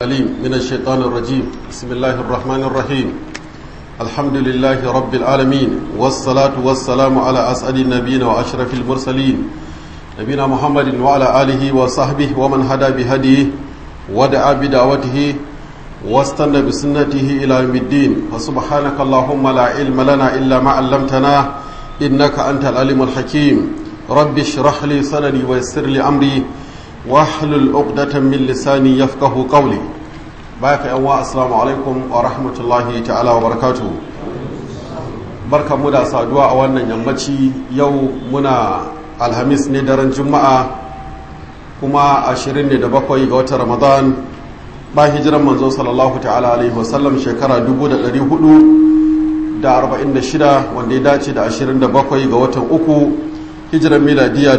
العليم من الشيطان الرجيم بسم الله الرحمن الرحيم الحمد لله رب العالمين والصلاة والسلام على أسعد النبيين وأشرف المرسلين نبينا محمد وعلى آله وصحبه ومن هدى بهديه ودعا بدعوته واستنى بسنته إلى يوم الدين فسبحانك اللهم لا علم لنا إلا ما علمتنا إنك أنت العليم الحكيم رب اشرح لي صدري ويسر لي أمري واحلل عقدة من لساني يفقه قولي باك أنواع السلام عليكم ورحمة الله تعالى وبركاته barka mu da saduwa a wannan yammaci yau muna alhamis ne daren juma'a kuma 27 ga watan ramadan ba hijiran manzo sallallahu ta'ala alaihi wasallam shekara 446 wanda ya dace da 27 ga watan uku hijiran miladiya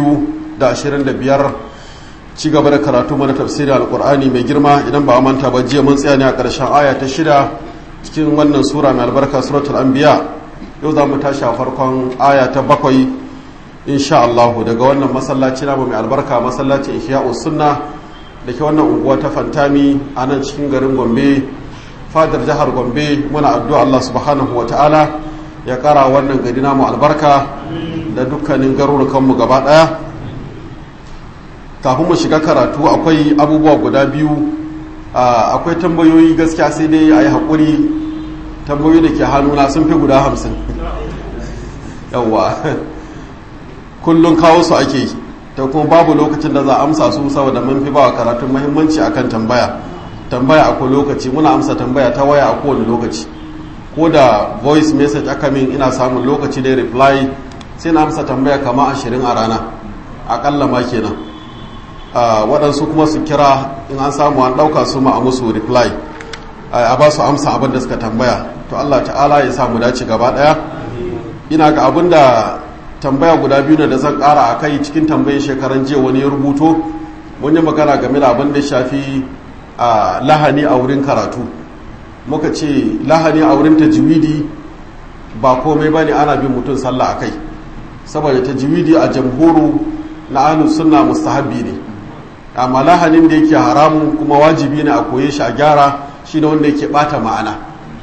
2025 ci gaba da karatu mana tafsirin alkur'ani mai girma idan ba a manta ba jiya mun tsaya ne a ƙarshen aya ta shida cikin wannan sura mai albarka suratul anbiya yau za mu tashi a farkon aya ta bakwai insha Allah daga wannan masallaci namu mai albarka masallacin ihya'us sunna da ke wannan unguwa ta fantami a nan cikin garin gombe fadar jihar gombe muna addu'a Allah subhanahu wa ta'ala ya kara wannan gari namu albarka da dukkanin garurukanmu gaba daya kafin mu shiga karatu akwai abubuwa guda biyu akwai tambayoyi gaskiya sai dai a yi haƙuri tambayoyi da ke hannuna sun fi guda hamsin yawwa kullum kawo su ake yi ta kuma babu lokacin da za a amsa su saboda mun fi ba wa karatun mahimmanci akan tambaya tambaya akwai lokaci muna amsa tambaya ta waya a kowane lokaci ko da voice message aka min ina samun lokaci da reply sai na amsa tambaya kama ashirin a rana akalla ma kenan waɗansu kuma su kira in an samu an ɗauka su ma a musu reply a ba su amsa abin da suka tambaya to allah ta'ala ya samu dace gaba ɗaya ina ga abin da tambaya guda biyu ne da zan ƙara a kai cikin tambayin shekaran jiya wani ya rubuto mun yi magana game da abin da shafi lahani a wurin karatu muka ce lahani a wurin tajwidi ba komai ba ne ana bin mutum sallah a kai saboda tajwidi a jamhuru na ahlus sunna mustahabbi ne amma lahanin da yake haramun kuma wajibi ne a koye shi a gyara shine wanda yake bata ma'ana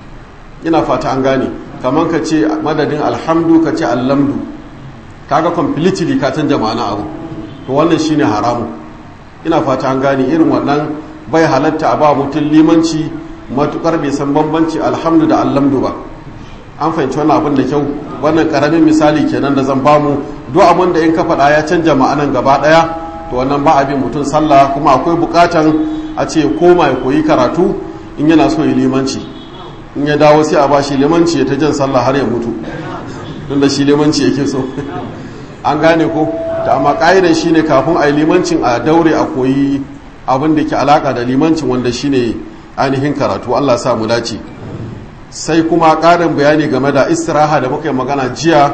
ina fata an gane kamar ka ce madadin alhamdu ka ce allamdu kaga completely ka canja ma'ana abu to wannan shine haramu ina fata an gane irin wannan bai halatta a ba mutum limanci matukar bai san bambanci alhamdu da allamdu ba an fahimci wannan abin da kyau wannan karamin misali kenan da zan bamu duk abin da in ka faɗa ya canja ma'anan gaba ɗaya to wannan ba abin mutum sallah kuma akwai bukatan a ce koma ya koyi karatu in yana so ya limanci in ya dawo sai a ba shi limanci ya ta jan sallah har ya mutu don da shi limanci yake so an gane ko ta amma ƙa'idar shi ne kafin a yi limancin a daure a koyi abin da ke alaƙa da limancin wanda shi ne ainihin karatu allah sa mu dace sai kuma ƙarin bayani game da istiraha da muka yi magana jiya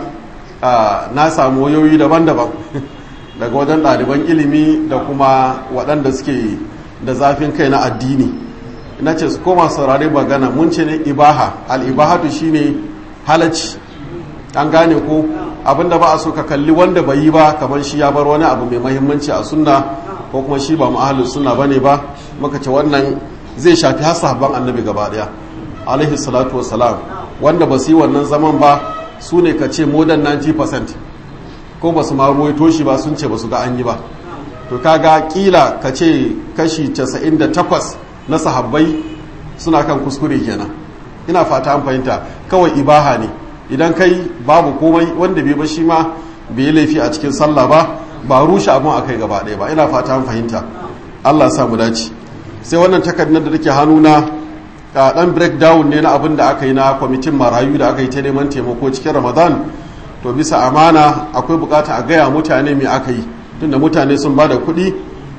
na samu wayoyi daban-daban daga wajen ɗaliban ilimi da kuma waɗanda suke da zafin kai na addini na ce su koma saurari magana mun ce ne ibaha al'ibahatu shine halacci an gane ko abinda ba a so ka kalli wanda bai yi ba kamar shi ya bar wani abu mai mahimmanci a sunna ko kuma shi ba ma'ahalin sunna bane ba muka ce wannan zai shafi har sahabban annabi gaba daya alaihi salatu wassalam wanda ba su yi wannan zaman ba su ne ka ce more than 90% ko ba su ma ruwaito shi ba sun ce ba su ga an yi ba to kaga kila ka ce kashi 98 na sahabbai suna kan kuskure kenan ina fata an fahimta kawai ibaha ne idan kai babu komai wanda bai ba shi ma bai yi laifi a cikin sallah ba ba rushe abin a kai gaba ɗaya ba ina fata an fahimta allah sa mu dace sai wannan takardar da take hannuna dan breakdown ne na abin da aka yi na kwamitin marayu da aka yi ta neman taimako cikin ramadan to bisa amana akwai bukata a gaya mutane me aka yi tunda mutane sun ba da kuɗi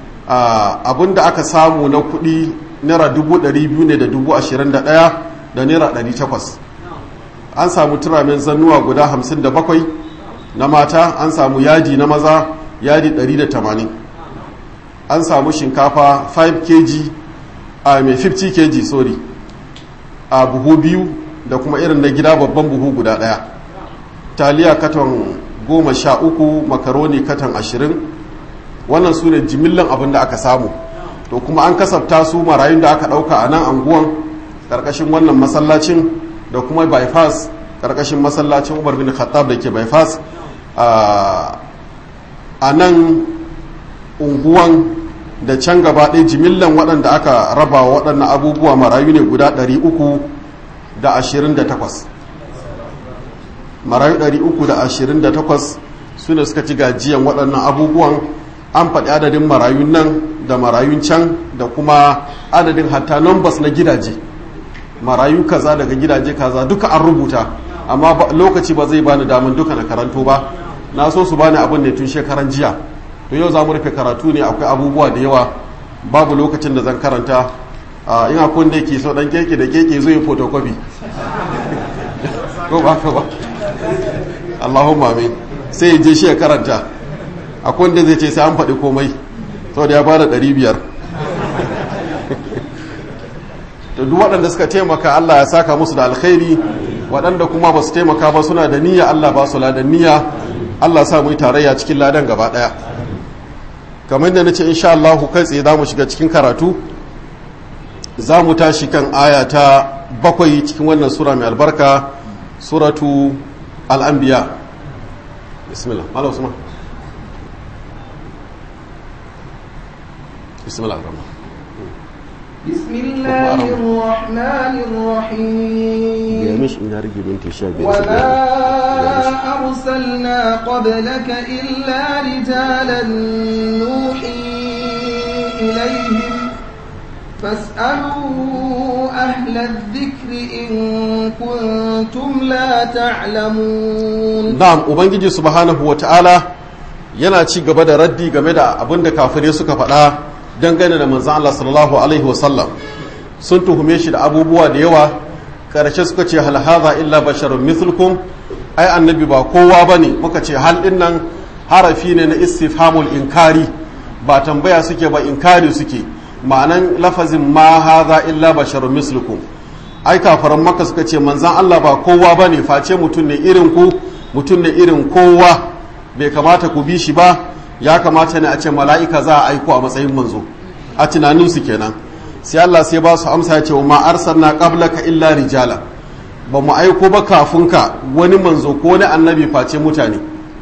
abin da aka samu na kuɗi naira dubu ɗari biyu ne da dubu ashirin da ɗaya da naira ɗari takwas an samu turamen zannuwa guda hamsin da bakwai na mata an samu yadi na maza yadi ɗari da tamanin an samu shinkafa 5 kg a mai 50 kg sorry a buhu biyu da kuma irin na gida babban buhu guda ɗaya taliya katon goma sha uku makaroni katon ashirin wannan su ne jimillan abin da aka samu to kuma an kasafta su marayun da aka ɗauka a nan anguwan ƙarƙashin wannan masallacin da kuma bypass ƙarƙashin masallacin umar bin khattab da ke bypass a nan unguwan da can gaba ɗaya jimillan waɗanda aka raba waɗannan abubuwa marayu ne guda 328 marayu 328 su ne suka ci gajiyan waɗannan abubuwan an faɗi adadin marayun nan da marayun can da kuma adadin hatta numbers na gidaje marayu kaza daga gidaje kaza duka an rubuta amma lokaci ba zai bani daman duka na karanto ba na so su bani abin ne tun shekaran jiya to yau za mu rufe karatu ne akwai abubuwa da yawa babu lokacin da zan karanta in akwai wanda yake so dan keke da keke zai photocopy ko ba ka ba Allahumma amin sai ya je shi ya karanta akwai wanda zai ce sai an faɗi komai saboda ya bada ɗari biyar to duk waɗanda suka taimaka Allah ya saka musu da alkhairi waɗanda kuma ba su taimaka ba suna da niyya Allah ba su ladan niyya Allah sa mu yi tarayya cikin ladan gaba ɗaya kamar da na ce insha Allah kai tsaye za mu shiga cikin karatu za mu tashi kan aya ta bakwai cikin wannan sura mai albarka suratu al'ambiya bismillah malam usman bismillah rahman بسم الله الرحمن الرحيم مش إن رجل بنت الشاب وما أرسلنا قبلك إلا رجالا نوحي إليهم فاسألوا أهل الذكر إن كنتم لا تعلمون نعم وبنجي سبحانه وتعالى yana ci gaba da raddi game da abin da kafirai suka faɗa dangane da manzan Allah sallallahu alaihi wasallam sun tuhume shi da abubuwa da yawa karshe suka ce hal hadha illa basharun mithlukum ai annabi ba kowa bane muka ce hal din nan harafi ne na istifhamul inkari ba tambaya suke ba inkari suke ma'anan lafazin ma hadha illa basharun mithlukum ai kafaran maka suka ce manzan Allah ba kowa bane face mutum ne irin ku mutum ne irin kowa bai kamata ku bi shi ba ya kamata ne a ce mala'ika za a aiko a matsayin manzo a tunaninsu kenan sai Allah sai ba su amsa ya ce ma arsalna qablaka illa rijala ba mu aiko ba kafin ka wani manzo ko wani annabi face mutane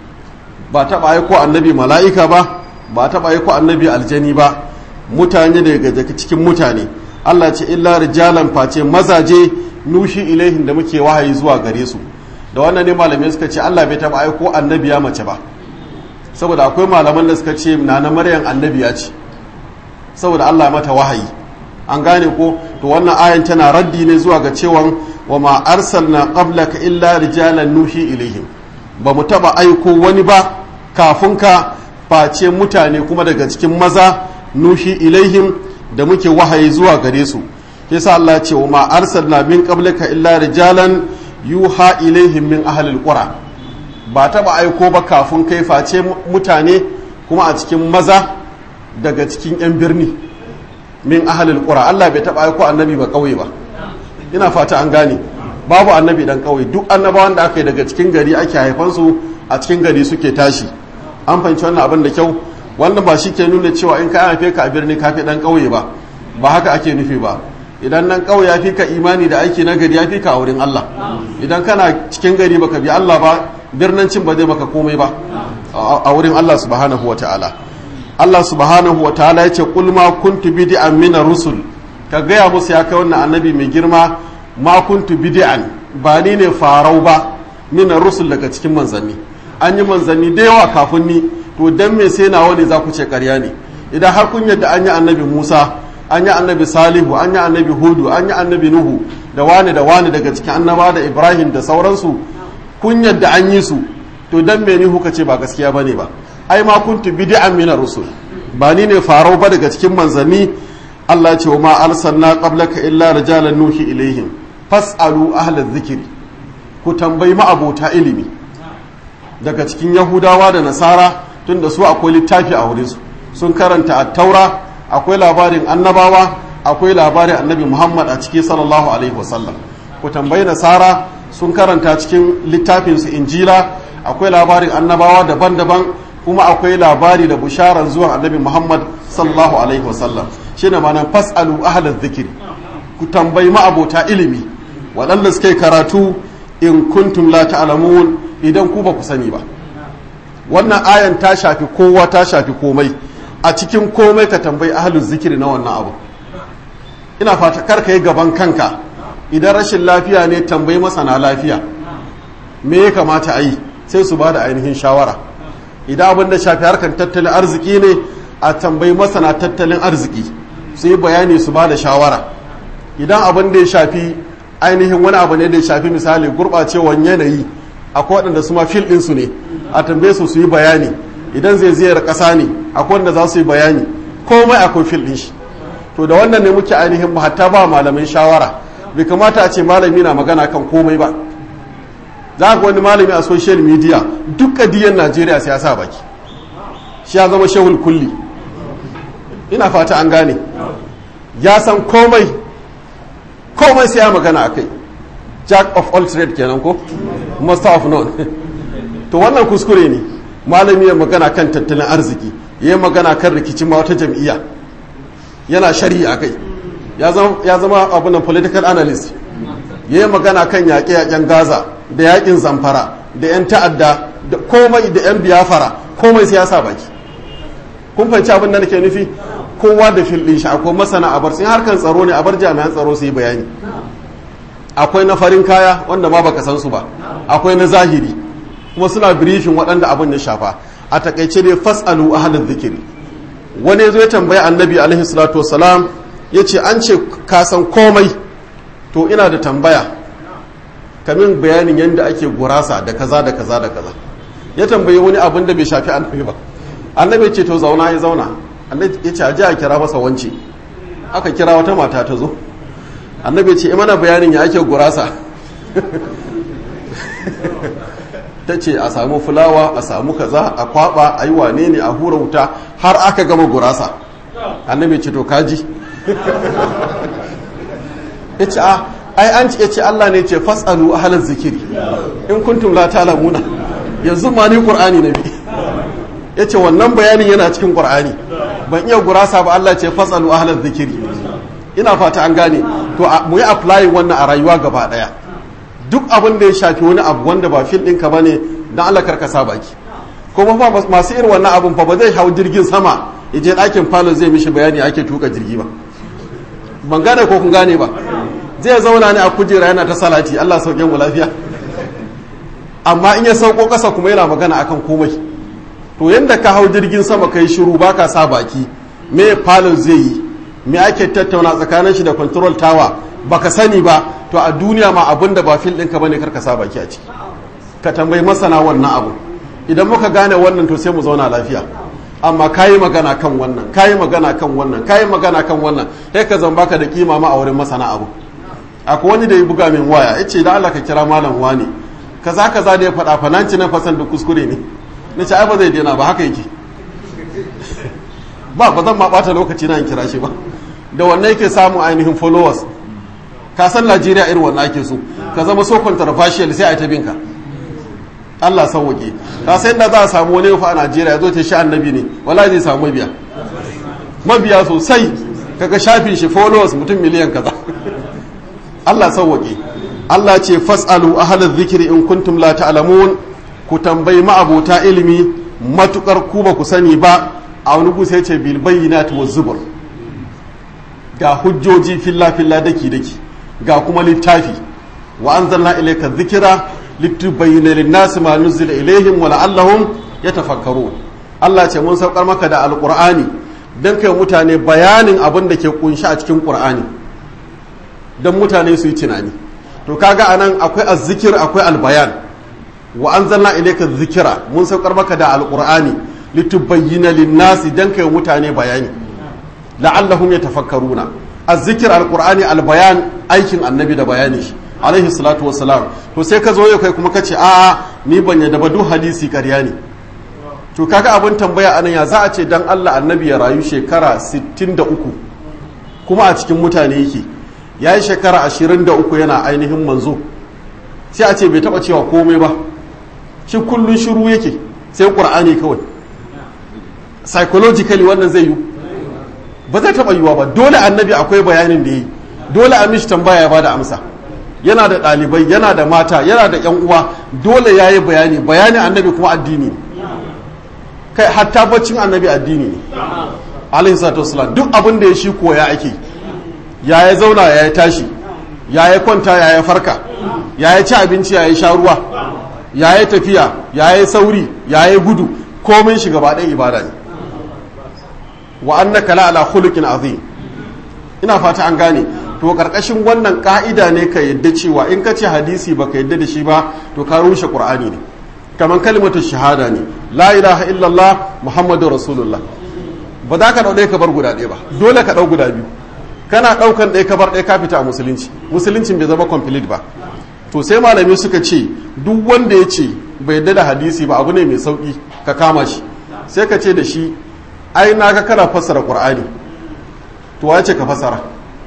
ba taɓa aiko annabi mala'ika ba ba taɓa aiko annabi aljani ba mutane daga cikin mutane Allah ce illa rijalan face mazaje nushi ilaihin da muke wahayi zuwa gare su da wannan ne malamai suka ce Allah bai taɓa aiko annabi ya mace ba saboda akwai malaman da suka ce na na maryam annabiya ce saboda Allah mata wahayi an gane ko to wannan ayan tana raddi ne zuwa ga cewan wa ma arsalna qablaka illa rijalan nuhi ilaihim ba mu taba aiko wani ba kafin ka face mutane kuma daga cikin maza nuhi ilaihim da muke wahayi zuwa gare su yasa Allah ce wa ma arsalna min qablaka illa rijalan yuha ilaihim min ahlil qura ba taba aiko ba kafin kai face mutane kuma a cikin maza daga cikin 'yan birni min ahalil qura Allah bai taba aiko annabi ba kauye ba ina fata an gane babu annabi dan kauye duk annabawan da aka yi daga cikin gari ake haifansu a cikin gari suke tashi an fahimci wannan abin da kyau wannan ba shi ke nuna cewa in ka haife ka a birni ka fi dan kauye ba ba haka ake nufi ba idan nan kauye ya fi ka imani da aiki na gari ya fi ka a wurin Allah idan kana cikin gari baka bi Allah ba birnancin ba zai maka komai ba a wurin Allah subhanahu wa ta'ala Allah subhanahu wa ta'ala ya ce kulma kuntu bid'an min rusul ka gaya musu ya kai wannan annabi mai girma ma kuntu bid'an ba ni ne farau ba min rusul daga cikin manzanni an yi manzanni da yawa kafin ni to dan me sai nawa ne za ku ce ƙarya ne idan har kun yadda an yi annabi Musa an yi annabi Salihu an yi annabi Hudu an yi annabi Nuhu da wani da wani daga cikin annaba da Ibrahim da sauransu kun yadda an yi su to dan me ni kuka ce ba gaskiya bane ba ai ma kuntu bid'an min rusul ba ni ne farau ba daga cikin manzanni Allah ce wa ma arsalna qablaka illa rijalan nuhi ilaihim fasalu ahla dhikri ku tambayi ma'abota ilimi daga cikin yahudawa da nasara tunda su akwai littafi a wurinsu sun karanta at-taura akwai labarin annabawa akwai labarin annabi muhammad a ciki sallallahu alaihi wasallam ku tambayi nasara sun karanta cikin littafinsu injila akwai labarin annabawa daban-daban kuma akwai labari da busharar zuwa annabi muhammad sallallahu alaihi wasallam shine ma'anar fasalu ahlaz zikiri ku tambayi ma'abota ilimi waɗanda suke karatu in kuntum la ta'lamun idan ku ba ku sani ba wannan ayan ta shafi kowa ta shafi komai a cikin komai ka tambayi ahluz zikiri na wannan abu ina fata kar ka yi gaban kanka idan rashin lafiya ne tambayi masana lafiya me ya kamata a yi sai su ba da ainihin shawara idan abin da shafi harkar tattalin arziki ne a tambayi masana tattalin arziki su yi bayani su ba da shawara idan abin da ya shafi ainihin wani abu ne da ya shafi misali gurɓacewan yanayi akwai waɗanda su ma fil ɗinsu ne a tambaye su su yi bayani idan zai ziyar ƙasa ne akwai wanda za su yi bayani komai akwai fil ɗin shi to da wannan ne muke ainihin hatta ba malamin shawara bai kamata a ce malami na magana kan komai ba za ga wani malami a social media duk kadiyan najeriya sai ya sa baki shi ya zama shehul kulli ina fata an gane ya san komai komai sai ya magana a kai jack of all trade kenan ko master of none to wannan kuskure ne malami ya magana kan tattalin arziki ya magana kan rikicin ma wata jam'iyya yana shari'a a kai ya zama abunan political analyst ya yi magana kan yaƙe-yaƙen gaza da yaƙin zamfara da 'yan ta'adda da komai da 'yan biyafara komai sai ya sa baki kun fahimci abin da nake nufi kowa da fil ɗin shi akwai masana a bar sun harkar tsaro ne a bar jami'an tsaro su yi bayani akwai na farin kaya wanda ma baka san su ba akwai na zahiri kuma suna briefing waɗanda abin ya shafa a takaice dai fasalu ahlal zikiri wani zo ya tambaya annabi alaihi salatu wasalam ya ce an ce ka san komai to ina da tambaya kamin bayanin yadda ake gurasa da kaza da kaza da kaza ya tambayi wani abin da bai shafi annabi ba annabi ce to zauna ya zauna annabi ya ce aje a kira masa wance aka kira wata mata ta zo annabi ce mana bayanin ya ake gurasa ta ce a samu fulawa a samu kaza a kwaba a yi wane ne a hura wuta har aka gama gurasa annabi ce to kaji ya ce a ai an ce ce Allah ne ce fasalu ahalar zikiri in kuntum la ta'lamuna yanzu ma ni qur'ani na bi ya ce wannan bayanin yana cikin qur'ani ban iya gurasa ba Allah ce fasalu ahalar zikiri ina fata an gane to mu yi apply wannan a rayuwa gaba daya duk abin da ya shafi wani abu wanda ba fil ɗinka ba ne don Allah karkasa baki kuma fa masu irin wannan abin fa ba zai hau jirgin sama ya je ɗakin falon zai mishi bayani ake tuka jirgi ba ban gane ko kun gane ba zai zauna ne a kujera yana ta salati Allah sauke mu lafiya amma in ya sauko ƙasa kuma yana magana akan komai to yanda ka hau jirgin sama kai shiru baka sa baki me falon zai yi me ake tattauna tsakanin shi da control tower baka sani ba to a duniya ma abin da ba fil ɗinka bane karka sa baki a ciki ka tambayi masana wannan abu idan muka gane wannan to sai mu zauna lafiya amma kayi magana kan wannan kayi magana kan wannan kayi magana kan wannan sai ka zan baka da kima ma a wurin masana abu akwai wani da ya buga min waya ya ce da Allah ka kira malam wani kaza kaza da ya faɗa fa nan na fasan da kuskure ne na ce ai ba zai daina ba haka yake ba ba zan ma bata lokaci na in kira shi ba da wannan yake samun ainihin followers ka san Najeriya irin wannan ake so ka zama so controversial sai a ta binka Allah sauwake ka san da za a samu wani fa a Najeriya zo ta shi annabi ne wallahi zai samu mabiya mabiya sosai kaga shafin shi followers mutum miliyan kaza Allah sauwake Allah ce fasalu ahlal zikri in kuntum la ta'lamun ku tambayi ma'abota ilimi matukar ku ba ku sani ba a wani gusa ya ce bil bayyinati wa zubur ga hujjoji filla filla daki daki ga kuma littafi wa anzalna ilayka dhikra litubayyana lin-nasi ma nuzila ilayhim wa la'allahum yatafakkarun Allah ce mun saukar maka da alqur'ani dan kai mutane bayanin abin da ke kunshi a cikin qur'ani dan mutane su yi tunani to kaga anan akwai azzikir akwai albayan wa anzalna ilayka dhikra mun saukar maka da alqur'ani litubayyana lin-nasi dan kai mutane bayani la'allahum yatafakkaruna azzikir alqur'ani albayan aikin annabi da bayani shi alaihi salatu wassalam to sai ka zo yau kai kuma ka ce a'a ni ban yadda ba duk hadisi ƙarya ne to kaga abin tambaya anan ya za a ce dan Allah annabi ya rayu shekara 63 kuma a cikin mutane yake ya yi shekara 23 yana ainihin manzo sai a ce bai taba cewa komai ba shi kullun shiru yake sai qur'ani kawai psychologically wannan zai yi ba zai taɓa yiwa ba dole annabi akwai bayanin da yi dole a mishi tambaya ya bada amsa yana da ɗalibai yana da mata yana da yan uwa dole ya yi bayani bayani annabi kuma addini ne kai hatta baccin annabi addini ne alaihi salatu wasalam duk abin da ya shi koya ake ya ya zauna ya ya tashi ya ya kwanta ya ya farka ya ya ci abinci ya ya sha ruwa ya ya tafiya ya ya sauri ya ya gudu komai shi gaba ɗaya ibada ne wa annaka la ala khuluqin azim ina fata an gane to karkashin wannan ka'ida ne ka yadda cewa in ka ce hadisi baka yadda da shi ba to ka rushe qur'ani ne kamar kalimatu shahada ne la ilaha illallah muhammadu rasulullah ba za ka dau ɗaya ka bar guda ɗaya ba dole ka dau guda biyu kana ɗaukan ɗaya ka bar ɗaya ka fita a musulunci musuluncin bai zama complete ba to sai malamai suka ce duk wanda ya ce bai yadda da hadisi ba abu ne mai sauki ka kama shi sai ka ce da shi ai na ga kana fassara qur'ani to wace ka fassara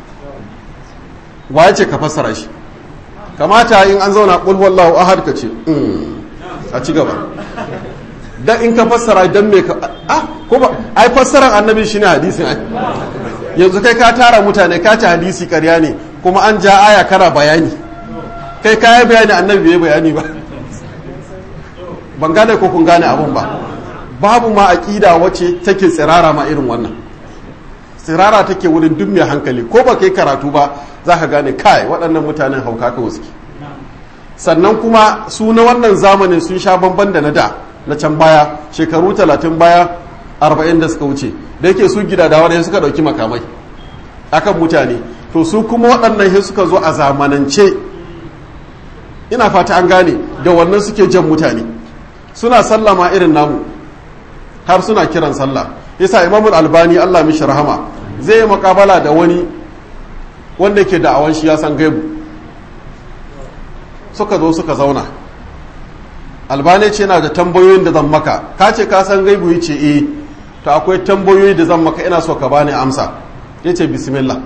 wace ka fassara shi kamata in an zauna qul wallahu ahad ka ce a ci gaba dan in ka fassara dan me ka ah ko ba ai fassaran annabi shine hadisin ai yanzu kai ka tara mutane ka ci hadisi ƙarya ne kuma an ja aya kana bayani kai ka yi bayani annabi bai bayani ba ban gane ko kun gane abun ba babu ma aqida wacce take tsirara ma irin wannan tsirara take wurin duk mai hankali ko ba kai karatu ba za ka gane kai waɗannan mutanen hauka ka wasu sannan kuma su na wannan zamanin sun sha bamban da na da na can baya shekaru talatin baya arba'in da suka wuce da yake su gida da wani suka ɗauki makamai akan mutane to su kuma waɗannan sai suka zo a zamanance ina fata an gane da wannan suke jan mutane suna sallama irin namu har suna kiran sallah yasa imamul albani allah mishi rahama zai yi makabala da wani wanda ke da'awan shi ya san gaibu suka zo suka zauna albani ce na da tambayoyin da zan maka ka ce ka san gaibu ya ce eh to akwai tambayoyi da zan maka ina so ka bani amsa ya ce bismillah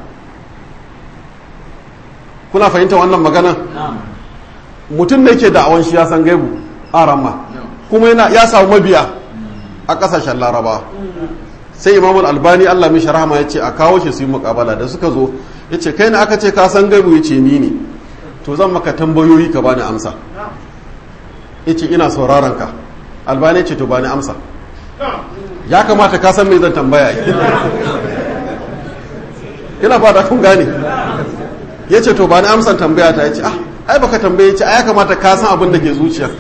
kuna fahimta wannan magana mutum da ke da'awan shi ya san gaibu a ramma kuma yana ya samu mabiya a kasashen laraba sai imamul albani allah mishi rahama ya ce a kawo shi su yi mukabala da suka zo ya ce kai na aka ce ka san gaibu ya ce ni ne to zan maka tambayoyi ka bani amsa ya ce ina sauraron ka albani ce to bani amsa ya kamata ka san me zan tambaya ina fata kun gane ya ce to bani amsan tambaya ta ya ce ah ai baka tambaye ce ai ya kamata ka san abin da ke zuciya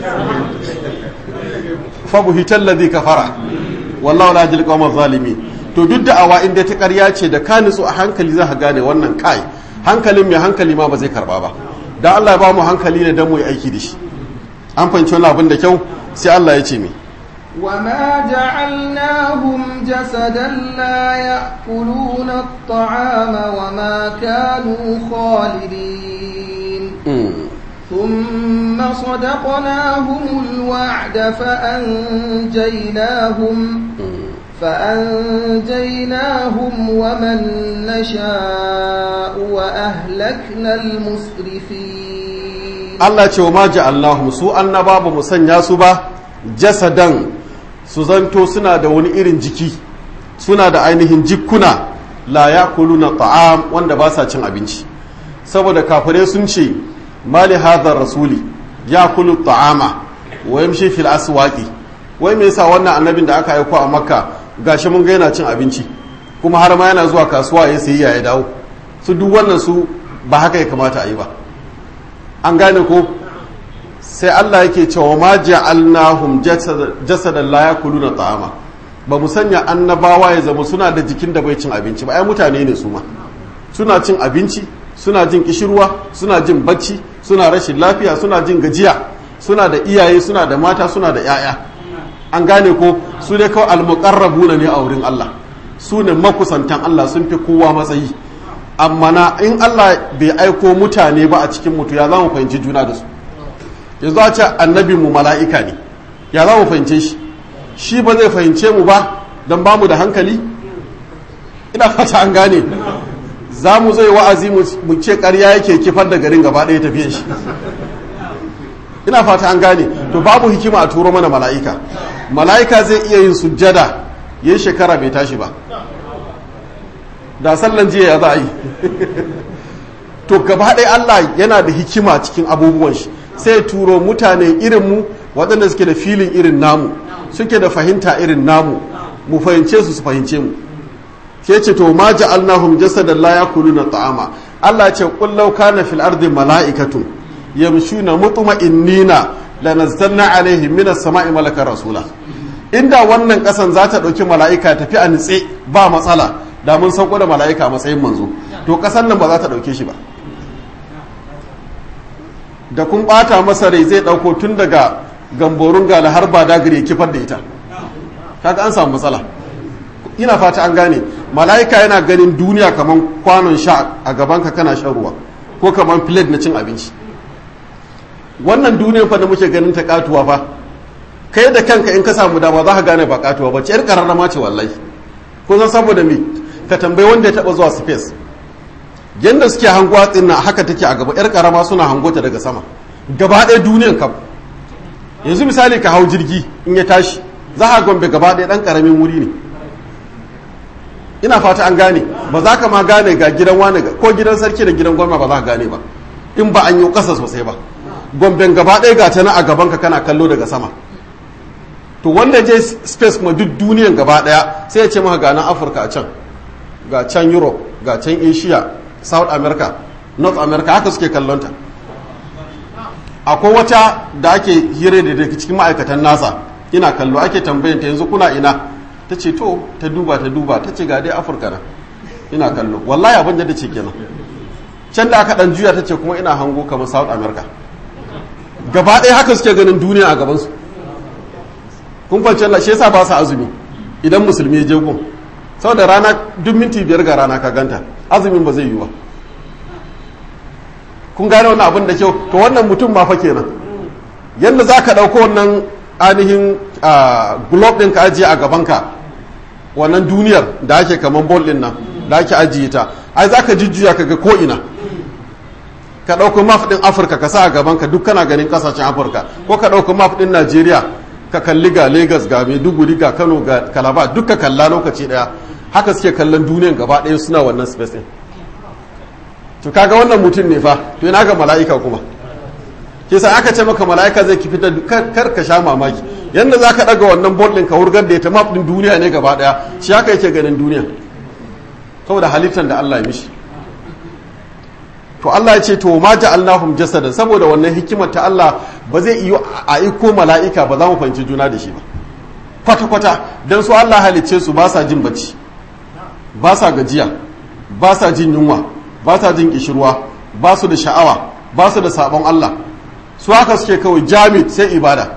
fabuhitar ladhi kafara wallahu la yajil qawma zalimi to duk da awa inda ta ƙarya ce da ka nutsu a hankali za ka gane wannan kai hankalin mai hankali ma ba zai karba ba dan Allah ya ba mu hankali ne dan mu yi aiki da shi an fahimci wannan abin da kyau sai Allah ya ce mi وما جعلناهم جسدا لا يأكلون الطعام وما كانوا خالدين ثم صدقناهم الوعد فأنجيناهم فأنجيناهم ومن نشاء وأهلكنا المسرفين الله ce wa ma ja'alnahum su annaba ba mu sanya su ba jasadan su zanto suna da wani irin jiki suna da ainihin jikkuna la yakuluna ta'am wanda ba sa cin abinci saboda kafirai sun ce mali hadhar rasuli yakulu ta'ama wa yamshi fil aswaqi wai me yasa wannan annabin da aka aiko a makka gashi mun ga yana cin abinci kuma har ma yana zuwa kasuwa ya sayi ya dawo su duk wannan su ba haka ya kamata a yi ba an gane ko sai Allah yake cewa ma ja'alnahum jasadan la yakuluna ta'ama ba mu sanya annabawa ya zama suna da jikin da bai cin abinci ba ai mutane ne su ma suna cin abinci suna jin kishirwa suna jin bacci suna rashin lafiya suna jin gajiya suna da iyaye suna da mata suna da 'ya'ya an gane ko su dai kawai almuqarrabuna ne a wurin Allah su ne makusantan Allah sun fi kowa matsayi amma na in Allah bai aiko mutane ba a cikin mutu ya za mu fahimci juna da su yanzu a ce annabi mu mala'ika ne ya za mu fahimce shi shi ba zai fahimce mu ba don ba mu da hankali ina fata an gane za mu zai wa'azi mu ce ƙarya yake kifar da garin gaba ɗaya tafiye shi ina fata an gane to babu hikima a turo mana mala'ika mala'ika zai iya yin sujjada yin shekara bai tashi ba da sallan jiya ya za a yi to gaba ɗaya Allah yana da hikima cikin abubuwan shi sai ya turo mutane irin mu waɗanda suke da filin irin namu suke da fahimta irin namu mu fahimce su su fahimce mu ke ce to ma ja'alnahum jasadan la yakuluna ta'ama Allah ya ce qul law kana fil ardi mala'ikatun yamshuna mutma'innina lanazzalna alaihim minas sama'i malaka rasula inda wannan kasan za ta ɗauki mala'ika tafi a nitse ba matsala da mun sauko da mala'ika a matsayin manzo to kasan nan ba za ta ɗauke shi ba da kun ɓata masa rai zai ɗauko tun daga gamborun gala har ba dagare kifar da ita kaga an samu matsala ina fata an gane mala'ika yana ganin duniya kamar kwanon sha a gabanka kana shan ruwa ko kamar plate na cin abinci wannan duniyar fa da muke ganin ta katuwa fa kai da kanka in ka samu dama za ka gane ba katuwa ba ce yar kararrama ce wallahi ko zan saboda me ka tambayi wanda ya taba zuwa space yanda suke hanguwa tsinna haka take a gaba yar karama suna hango ta daga sama gaba ɗaya duniyar kam yanzu misali ka hau jirgi in ya tashi za a gombe gaba ɗaya ɗan ƙaramin wuri ne ina fata an gane ba za ka ma gane ga gidan wani ko gidan sarki da gidan gwamna ba za ka gane ba in ba an yi ƙasa sosai ba gomben gaba ɗaya ga ta na a gabanka kana kallo daga sama to wanda je space kuma duk duniyan gaba ɗaya sai ya ce maka ga nan afirka a can ga can europe ga can asia south america north america haka suke kallonta akwai wata da ake hira da daga cikin ma'aikatan nasa ina kallo ake tambayanta yanzu kuna ina ta ce to ta duba ta duba ta ce ga dai afirka na ina kallo wallahi abin da ce kenan can da aka dan juya ta ce kuma ina hango kamar south america gaba ɗaya haka suke ganin duniya a gabansu kun fance Allah shi yasa ba su azumi idan musulmi ya je gun saboda rana duk minti biyar ga rana ka ganta azumin ba zai yi ba kun gane wannan abin da kyau to wannan mutum ma fa kenan yadda za ka ɗauko wannan ainihin globe ɗin ka ajiye a gabanka wannan duniyar da ake kaman bol ɗin nan da ake ajiye ta ai za ka jujjuya ka ga ko'ina ka ɗauko map ɗin afirka ka sa a gabanka duk kana ganin ƙasashen afirka ko ka ɗauko map ɗin najeriya ka kalli ga lagos ga maiduguri ga kano ga kalaba duk ka kalla lokaci ɗaya haka suke kallon duniyan gaba ɗaya suna wannan space ɗin to kaga wannan mutum ne fa to ina ga mala'ika kuma ke sa aka ce maka mala'ika zai kifi da kar ka sha mamaki yanda za ka ɗaga wannan bol ɗin ka wurgar da ita map ɗin duniya ne gaba ɗaya shi haka yake ganin duniya saboda halittar da Allah ya mishi to Allah ya ce to ma ja'alnahum jasadan saboda wannan hikimar ta Allah ba zai iyo a iko mala'ika ba za mu fahimci juna da shi ba kwata kwata dan su Allah halicce su ba sa jin bacci ba sa gajiya ba sa jin yunwa ba sa jin kishirwa ba su da sha'awa ba su da sabon Allah su haka suke kawai jami sai ibada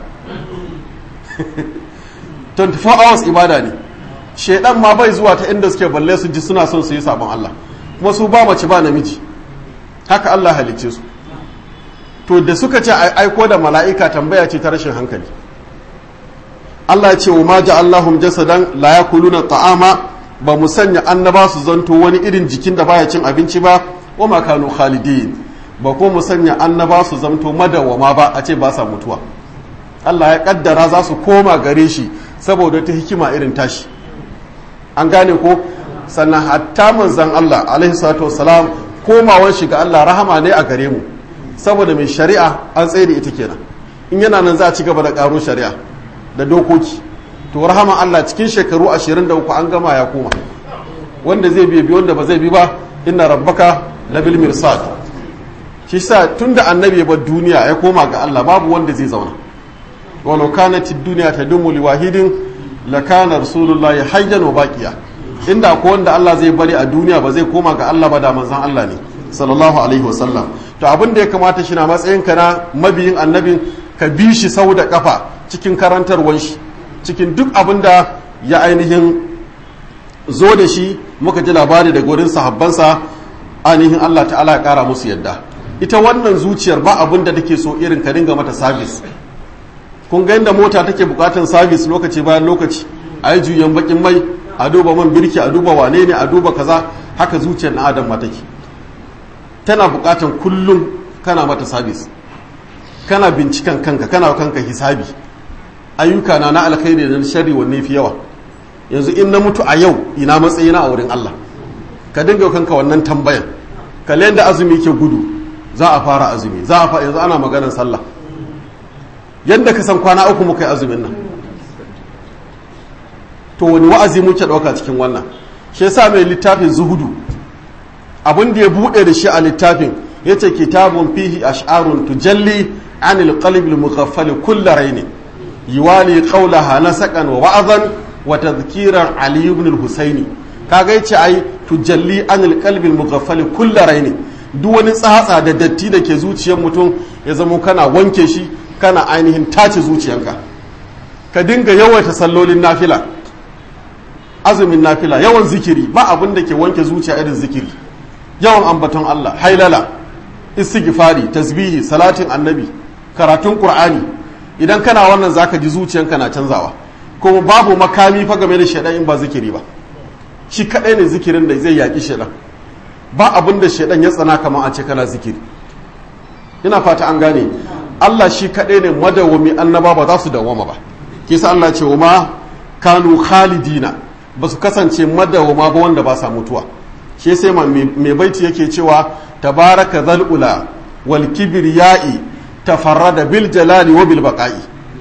24 hours ibada ne shaidan ma bai zuwa ta inda suke balle su ji suna son su yi sabon Allah kuma su ba mace ba namiji haka Allah halicce su to da suka ce aiko da mala'ika tambaya ce ta rashin hankali Allah ya ce wa ma ja'allahum jasadan la yakuluna ta'ama ba mu sanya annaba su zanto wani irin jikin da baya cin abinci ba wa ma kanu khalidin ba ko mu sanya annaba su zanto madawama ba a ce ba sa mutuwa Allah ya kaddara za su koma gare shi saboda ta hikima irin tashi an gane ko sannan hatta manzon Allah alaihi salatu wassalam komawar shi ga Allah rahama ne a gare mu saboda mai shari'a an tsaye da ita kenan in yana nan za a ci gaba da karo shari'a da dokoki to rahama Allah cikin shekaru 23 an gama ya koma wanda zai bi bi wanda ba zai bi ba inna rabbaka labil mirsad shi sa tunda annabi ya bar duniya ya koma ga Allah babu wanda zai zauna walau kanat ad-dunya tadumu liwahidin lakana rasulullahi hayyan wa baqiya inda ko wanda Allah zai bari a duniya ba zai koma ga Allah ba da manzon Allah ne sallallahu alaihi wasallam to abin da ya kamata shi na matsayin ka na mabiyin annabin ka bi shi sau da kafa cikin karantarwan shi cikin duk abin da ya ainihin zo da shi muka ji labari daga wurin sahabbansa ainihin Allah ta'ala ya kara musu yadda ita wannan zuciyar ba abin da take so irin ka dinga mata sabis kun ga inda mota take bukatan sabis lokaci bayan lokaci a yi juyan bakin mai a duba man birki a duba wane ne a duba kaza haka zuciyar na adam ma take tana bukatan kullum kana mata sabis kana binciken kanka kana kanka hisabi ayyuka na na alkhairi da sharri wanne fi yawa yanzu in na mutu a yau ina matsayina a wurin Allah ka dinga kanka wannan tambayan kalle yadda azumi ke gudu za a fara azumi za a fara yanzu ana maganar sallah yadda ka san kwana uku muka yi azumin nan to wani wa'azi muke ɗauka cikin wannan shi yasa mai littafin zuhudu abin da ya buɗe da shi a littafin ya ce kitabun fihi ash'arun tujalli anil qalbi al-mughaffal kull raini yiwali qawlaha nasaqan wa wa'azan wa tadhkiran ali ibn al-husaini kaga yace ai tujalli anil qalbi al-mughaffal kull raini duk wani tsatsa da datti da ke zuciyar mutum ya zama kana wanke shi kana ainihin tace zuciyanka ka dinga yawaita sallolin nafila azumin nafila yawan zikiri ba abin da ke wanke zuciya irin zikiri yawan ambaton Allah hailala istighfari tasbihi salatin annabi karatun qur'ani idan kana wannan zaka ji zuciyanka na canzawa kuma babu makami fa game da shedan in ba zikiri ba shi kadai ne zikirin da zai yaki shedan ba abin da shedan ya tsana kamar a ce kana zikiri ina fata an gane Allah shi kadai ne madawwami annaba ba za su dawwama ba kisa Allah ce wa ma kanu khalidina ba su kasance madawwama ba wanda ba sa mutuwa shi sai mai baiti yake cewa tabaraka zal'ula wal kibriya'i tafarrada bil jalali wa bil baqa'i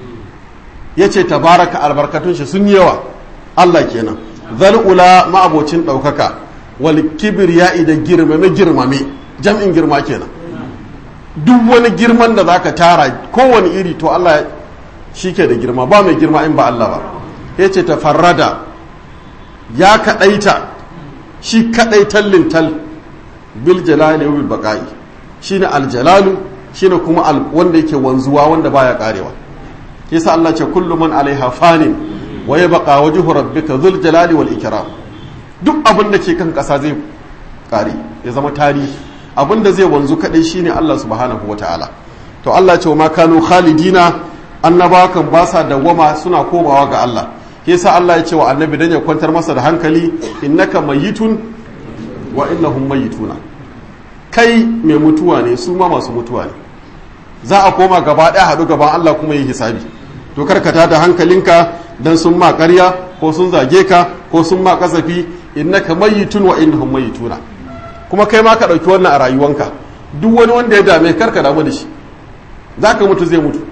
yace tabaraka albarkatun shi sun yawa Allah kenan zal'ula ma'abocin daukaka wal kibriya'i da girmame girmame jam'in girma kenan duk wani girman da zaka tara kowane iri to Allah shi ke da girma ba mai girma in ba Allah ba yace tafarrada ya kadaita shi kadai tallin tal bil jalali wa bil baqa'i shine al jalalu shine kuma al wanda yake wanzuwa wanda baya karewa yasa Allah ce kullu man alaiha fanin wa yabqa wajhu rabbika dhul jalali wal ikram duk abin da ke kan kasa zai kare ya zama tarihi abin da zai wanzu kadai shine Allah subhanahu wataala to Allah ce ma kanu khalidina annabawa kan ba sa dawwama suna komawa ga Allah yasa Allah ya ce wa annabi dan ya kwantar masa da hankali innaka mayitun wa innahum mayituna kai mai mutuwa ne su ma masu mutuwa ne za a koma gaba ɗaya haɗu gaban Allah kuma yi hisabi to karkata da hankalinka dan sun ma ƙarya ko sun zage ka ko sun ma kasafi innaka mayitun wa innahum mayituna kuma kai ma ka ɗauki wannan a rayuwanka duk wani wanda ya dame karka damu da shi zaka mutu zai mutu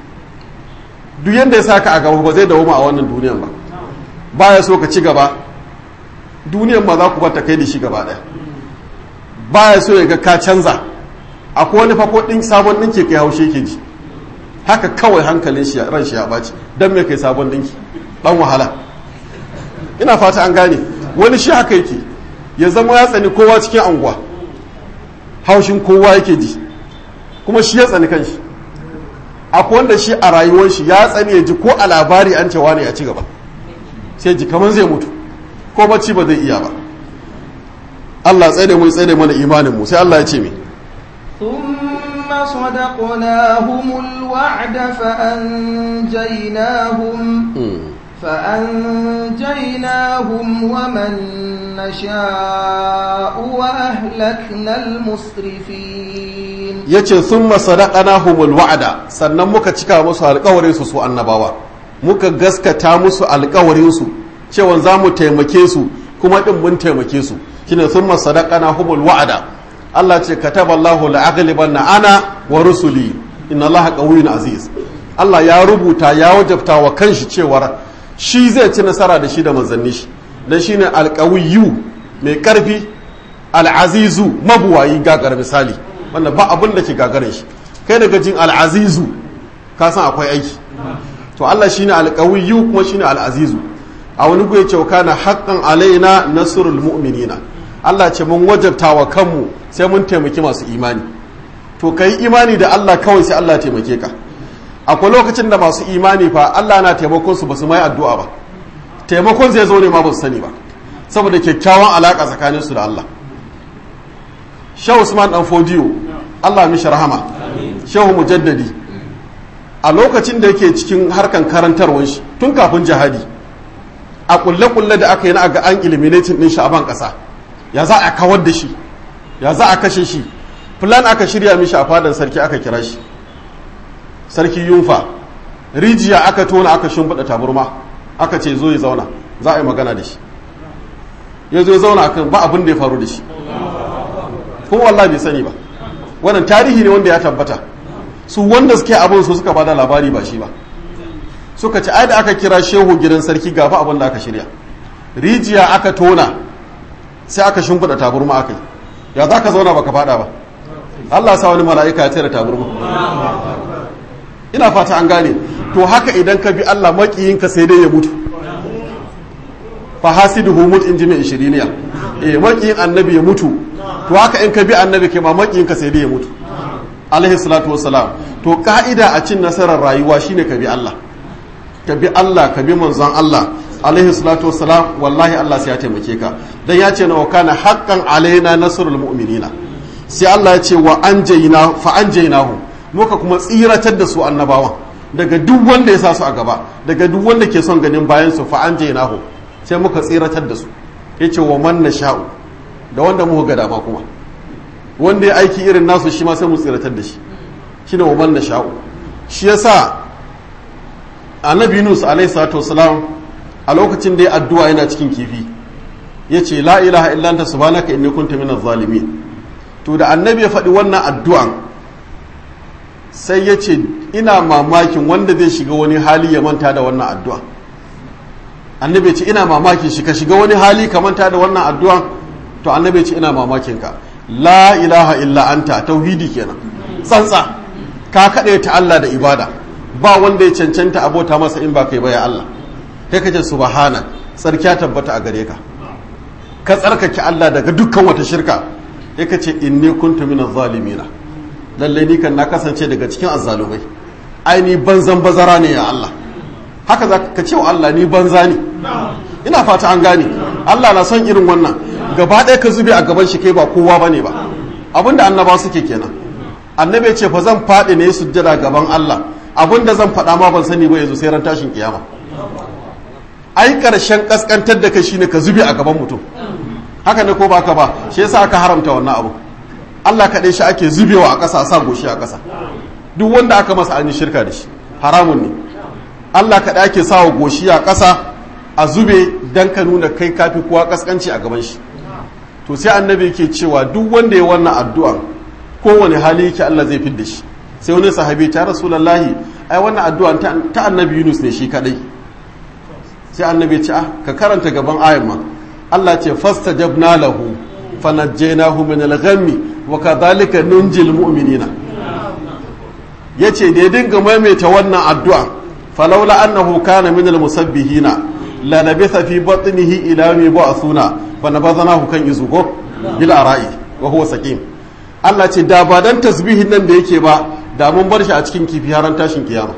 duk yanda ya saka a gaba ba zai dawo a wannan duniyan ba baya so ka ci gaba duniyan ma za ku bata kai da shi gaba ɗaya baya so ya ga ka canza akwai wani fako ɗin sabon ɗinki kai haushe ke ji haka kawai hankalin shi ran shi ya ɓaci don me kai sabon ɗinki ɗan wahala ina fata an gane wani shi haka yake ya zama ya tsani kowa cikin anguwa haushin kowa yake ji kuma shi ya tsani kanshi akwai wanda shi a rayuwar shi ya tsani ya ji ko a labari an cewa ne ya ci gaba sai ji kamar zai mutu ko bacci ba zai iya ba Allah tsaye da mu tsaye da mana imanin mu sai Allah ya ce mi ثم صدقناهم الوعد فأنجيناهم فأنجيناهم ومن نشاء وأهلكنا المسرفين yace thumma sadaqnahumul wa'da sannan muka cika musu alƙawarin su su annabawa muka gaskata musu alƙawarin su cewa za mu taimake su kuma din mun taimake su shine thumma sadaqnahumul wa'da Allah ce kataballahu la'aghlibanna ana wa rusuli inna Allaha qawiyyun aziz Allah ya rubuta ya wajabta wa kanshi cewar shi zai ci nasara da shi da manzanni shi dan shine alqawiyyu mai karfi al'azizu mabuwayi gagar misali wanda ba abin da ke gagarin shi kai daga jin al'azizu ka san akwai aiki to Allah shine alqawiyyu kuma shine al'azizu a wani guye ce kana haqqan alaina nasrul mu'minina Allah ce mun wajabta wa kanmu sai mun taimaki masu imani to kai imani da Allah kawai sai Allah taimake ka akwai lokacin da masu imani fa Allah na taimakon su basu mai addu'a ba taimakon zai zo ne ma ba su sani ba saboda kyakkyawan alaka tsakanin su da Allah Shehu Usman dan Fodiyo Allah mishi rahama Shehu Mujaddadi a lokacin da yake cikin harkan karantarwar shi tun kafin jihadi a kulle-kulle da aka yi na ga an eliminating din shi a ban kasa ya za a kawar da shi ya za a kashe shi plan aka shirya mishi a fadan sarki aka kira shi sarki yunfa rijiya aka tona aka shimfiɗa taburma aka ce zo ya zauna za a yi magana da shi ya zo zauna akan ba abin da ya faru da shi kuma wallahi bai sani ba wannan tarihi ne wanda ya tabbata su wanda suke abin su suka bada labari ba shi ba suka ci ai da aka kira shehu gidan sarki gafa abin da aka shirya rijiya aka tona sai aka shimfiɗa taburma aka yi ya za ka zauna baka fada ba Allah sa wani mala'ika ya tsere taburma ina fata an gane to haka idan ka bi Allah makiyinka sai dai ya mutu fa hasiduhu mut in ji mai ishiriniya eh makiyin annabi ya mutu to haka in ka bi annabi kai ma makiyinka sai dai ya mutu alaihi salatu wassalam to ka'ida a cin nasarar rayuwa shine ka bi Allah ka bi Allah ka bi manzon Allah alaihi salatu wassalam wallahi Allah sai ya taimake ka dan ya ce na wa kana haqqan alaina nasrul mu'minina sai Allah ya ce wa anjayna fa anjaynahu muka kuma tsiratar da su annabawan daga duk wanda ya sa su a gaba daga duk wanda ke son ganin bayan su fa anjaynahu sai muka tsiratar da su yace wa man nasha'u da wanda muka ga dama kuma wanda ya aiki irin nasu shi ma sai mu tsiratar da shi shine wa man nasha'u shi yasa annabi Yunus alaihi salatu wasalam a lokacin da ya addu'a yana cikin kifi yace la ilaha illa anta subhanaka inni kuntu minaz zalimin to da annabi ya faɗi wannan addu'an sai ya ce ina mamakin wanda zai shiga wani hali ya manta da wannan addu'a annabi ya ce ina mamakin shi ka shiga wani hali ka manta da wannan addu'an to annabi ya ce ina mamakin ka la ilaha illa anta tauhidi kenan tsantsa ka kaɗe ta Allah da ibada ba wanda ya cancanta abota masa in ba kai ba ya Allah kai kace subhana tsarkiya tabbata a gare ka ka tsarkake Allah daga dukkan wata shirka sai ka ce inni kuntu minaz zalimina lalle ni kan na kasance daga cikin azzalumai ai ni banzan bazara ne ya Allah haka za ka ce wa Allah ni banza ne ina fata an gane Allah na son irin wannan gaba ɗaya ka zube a gaban shi kai ba kowa bane ba abinda annaba suke kenan annabi ce fa zan faɗi ne sujjada gaban Allah abinda zan faɗa ma ban sani ba yanzu sai ran tashin kiyama ai karshen kaskantar da kai shine ka zube a gaban mutum haka ne ko ba ka ba shi yasa aka haramta wannan abu Allah kaɗai shi ake zubewa a ƙasa sa goshi a ƙasa duk wanda aka masa an yi shirka da shi haramun ne Allah kaɗai ake sa wa goshi a ƙasa a zube dan ka nuna kai kafi kowa ƙasƙanci a gaban shi to sai annabi yake cewa duk wanda ya wannan addu'a kowane hali yake Allah zai fidda shi sai wani sahabi ta rasulullahi ai wannan addu'a ta annabi Yunus ne shi kaɗai sai annabi ya ce ah ka karanta gaban ayan ma Allah ce fastajabna lahu fanajjaynahu min al-ghammi wa kadhalika nunjil mu'minina yace da ya dinga maimaita wannan addu'a falawla annahu kana min al-musabbihina la labitha fi batnihi ila yawmi ba'thuna fa nabadhanahu kan izugo bil ara'i wa huwa saqim Allah ce da ba dan tasbihin nan da yake ba da mun bar shi a cikin kifi har tashin kiyama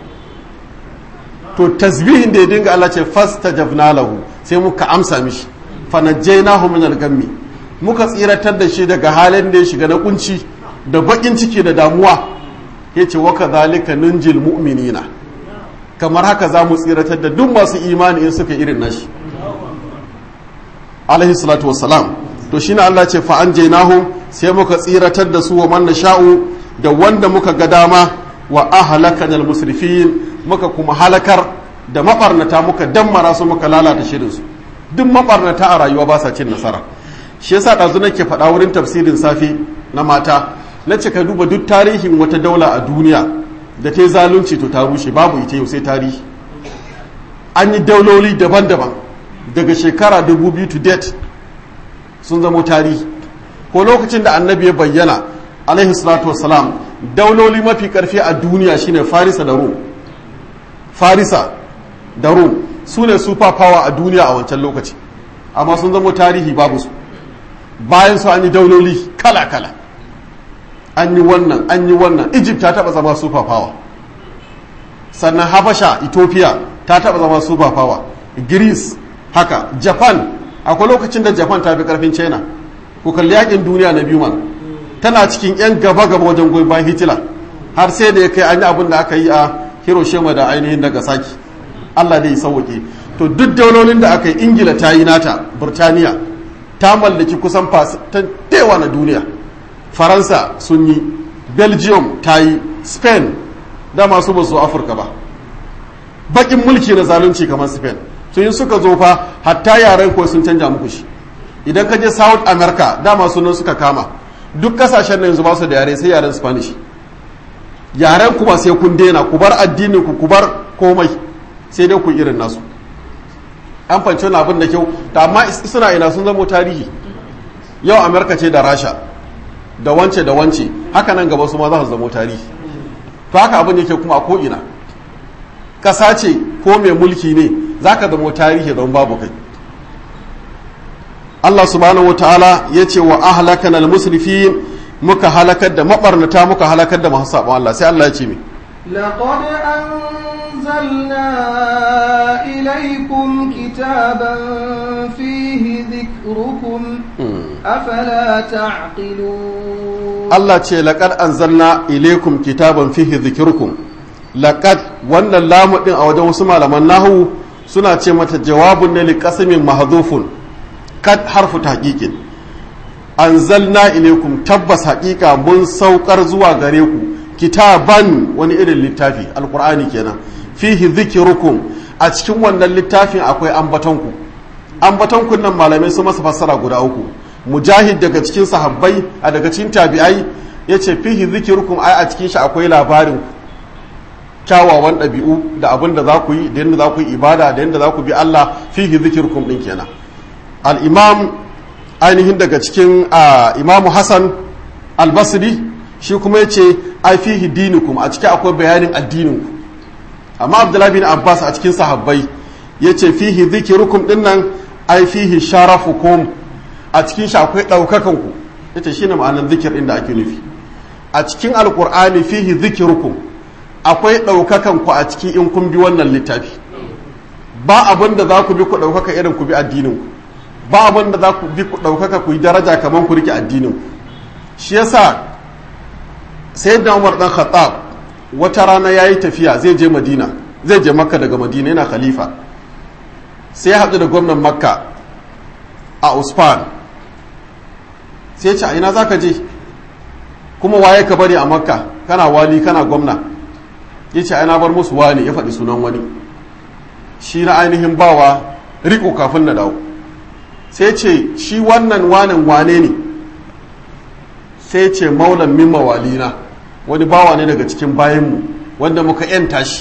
to tasbihin da ya dinga Allah ce fastajabna lahu sai muka amsa mishi fanajjainahu min al-gammi muka tsiratar da shi daga halin da ya shiga na kunci da bakin ciki da damuwa yace wa kadhalika nunjil mu'minina kamar haka za mu tsiratar da duk masu imani in suka irin nashi alaihi salatu wassalam to shine Allah ce fa anjaynahu sai muka tsiratar da su wa man nasha'u da wanda muka ga dama wa ahlakana al-musrifin muka kuma halakar da mabarnata muka dammara su muka lalata shirin su duk mabarnata a rayuwa ba sa cin nasara shi yasa ɗazu nake faɗa wurin tafsirin safe na mata na ce ka duba duk tarihin wata daula a duniya da ta yi zalunci to ta rushe babu ita yau sai tarihi an yi dauloli daban-daban daga shekara 2000 to date sun zamo tarihi ko lokacin da annabi ya bayyana alaihi salatu wassalam dauloli mafi karfi a duniya shine farisa da rum farisa da rum su ne super power a duniya a wancan lokaci amma sun zamo tarihi babu su bayan su an yi dauloli kala-kala an yi wannan an yi wannan egypt ta taba zama super power sannan habasha ethiopia ta taba zama super power greece haka japan akwai lokacin da japan ta fi karfin china ku kalli yakin duniya na biyu man tana cikin yan gaba-gaba wajen goyi bayan hitler har sai da ya kai an yi abin da aka yi a hiroshima da ainihin nagasaki allah da ya sauwaƙe to duk daulolin da aka yi ingila ta yi nata burtaniya ta mallaki kusan tewa na duniya faransa sun yi belgium ta yi spain da masu ba su afirka ba bakin mulki na zalunci kamar spain sun yi suka zo fa hatta yaren ko sun canja muku shi idan ka je south america dama sunan suka kama duk kasashen nan yanzu ba su da yare sai yaren spanish yaren kuma sai kun daina ku bar addinin ku ku bar komai sai dai ku irin nasu an fanci wani abin da kyau ta amma suna ina sun zama tarihi yau amerika ce da rasha da wance da wance haka nan gaba su ma za su zama tarihi to haka abin yake kuma a ko'ina ƙasa ce ko mai mulki ne za ka zama tarihi don babu kai Allah subhanahu wa ta'ala ya ce wa ahlakan al-musrifin muka halakar da mabarnata muka halakar da masu sabon Allah sai Allah ya ce mi لقد أنزلنا إليكم كتابا فيه ذكركم أفلا تعقلون Allah ce laqad anzalna ilaykum kitaban fihi dhikrukum laqad wannan lamu din a wajen wasu malaman nahu suna ce mata jawabun ne liqasmin mahdhufun kad harfu tahqiqin anzalna ilaykum tabbas haqiqa mun saukar zuwa gare ku kitaban wani irin littafi alqur'ani kenan fihi dhikrukum a cikin wannan littafin akwai ambatonku ambatonku nan malamai su masa fassara guda uku mujahid daga cikin sahabbai a daga cikin tabi'ai ya ce fihi zikirukum ai a cikin shi akwai labarin kyawawan ɗabi'u da abin da za ku yi da yadda za ku yi ibada da yadda za ku bi Allah fihi zikirukum ɗin kenan al-imam ainihin daga cikin imamu hassan al-basri shi kuma ya ce ai fihi dinukum a cikin akwai bayanin addininku amma abdullahi bin abbas a cikin sahabbai ya ce fihi zikirukum ɗin nan ai fihi sharafukum a cikin shi akwai ɗaukakanku ita shine ma'anar zikir inda ake nufi a cikin alkur'ani fihi zikirukum akwai ɗaukakanku a ciki in kun bi wannan littafi ba abin da za ku bi ku ɗaukaka irin ku bi addininku ba abin da za ku bi ku ɗaukaka ku yi daraja kamar ku rike addininku shi yasa sai da umar dan khattab wata rana ya yi tafiya zai je madina zai je makka daga madina yana khalifa sai ya haɗu da gwamnan makka a usman sai ce a ina za ka je kuma waye ka bari a makka kana wali kana gwamna ya ce ana bar musu wani ya faɗi sunan wani shi na ainihin bawa riko kafin na dawo sai ce shi wannan wanin wane ne sai ce maulan min mawalina wani bawa ne daga cikin bayanmu wanda muka yanta shi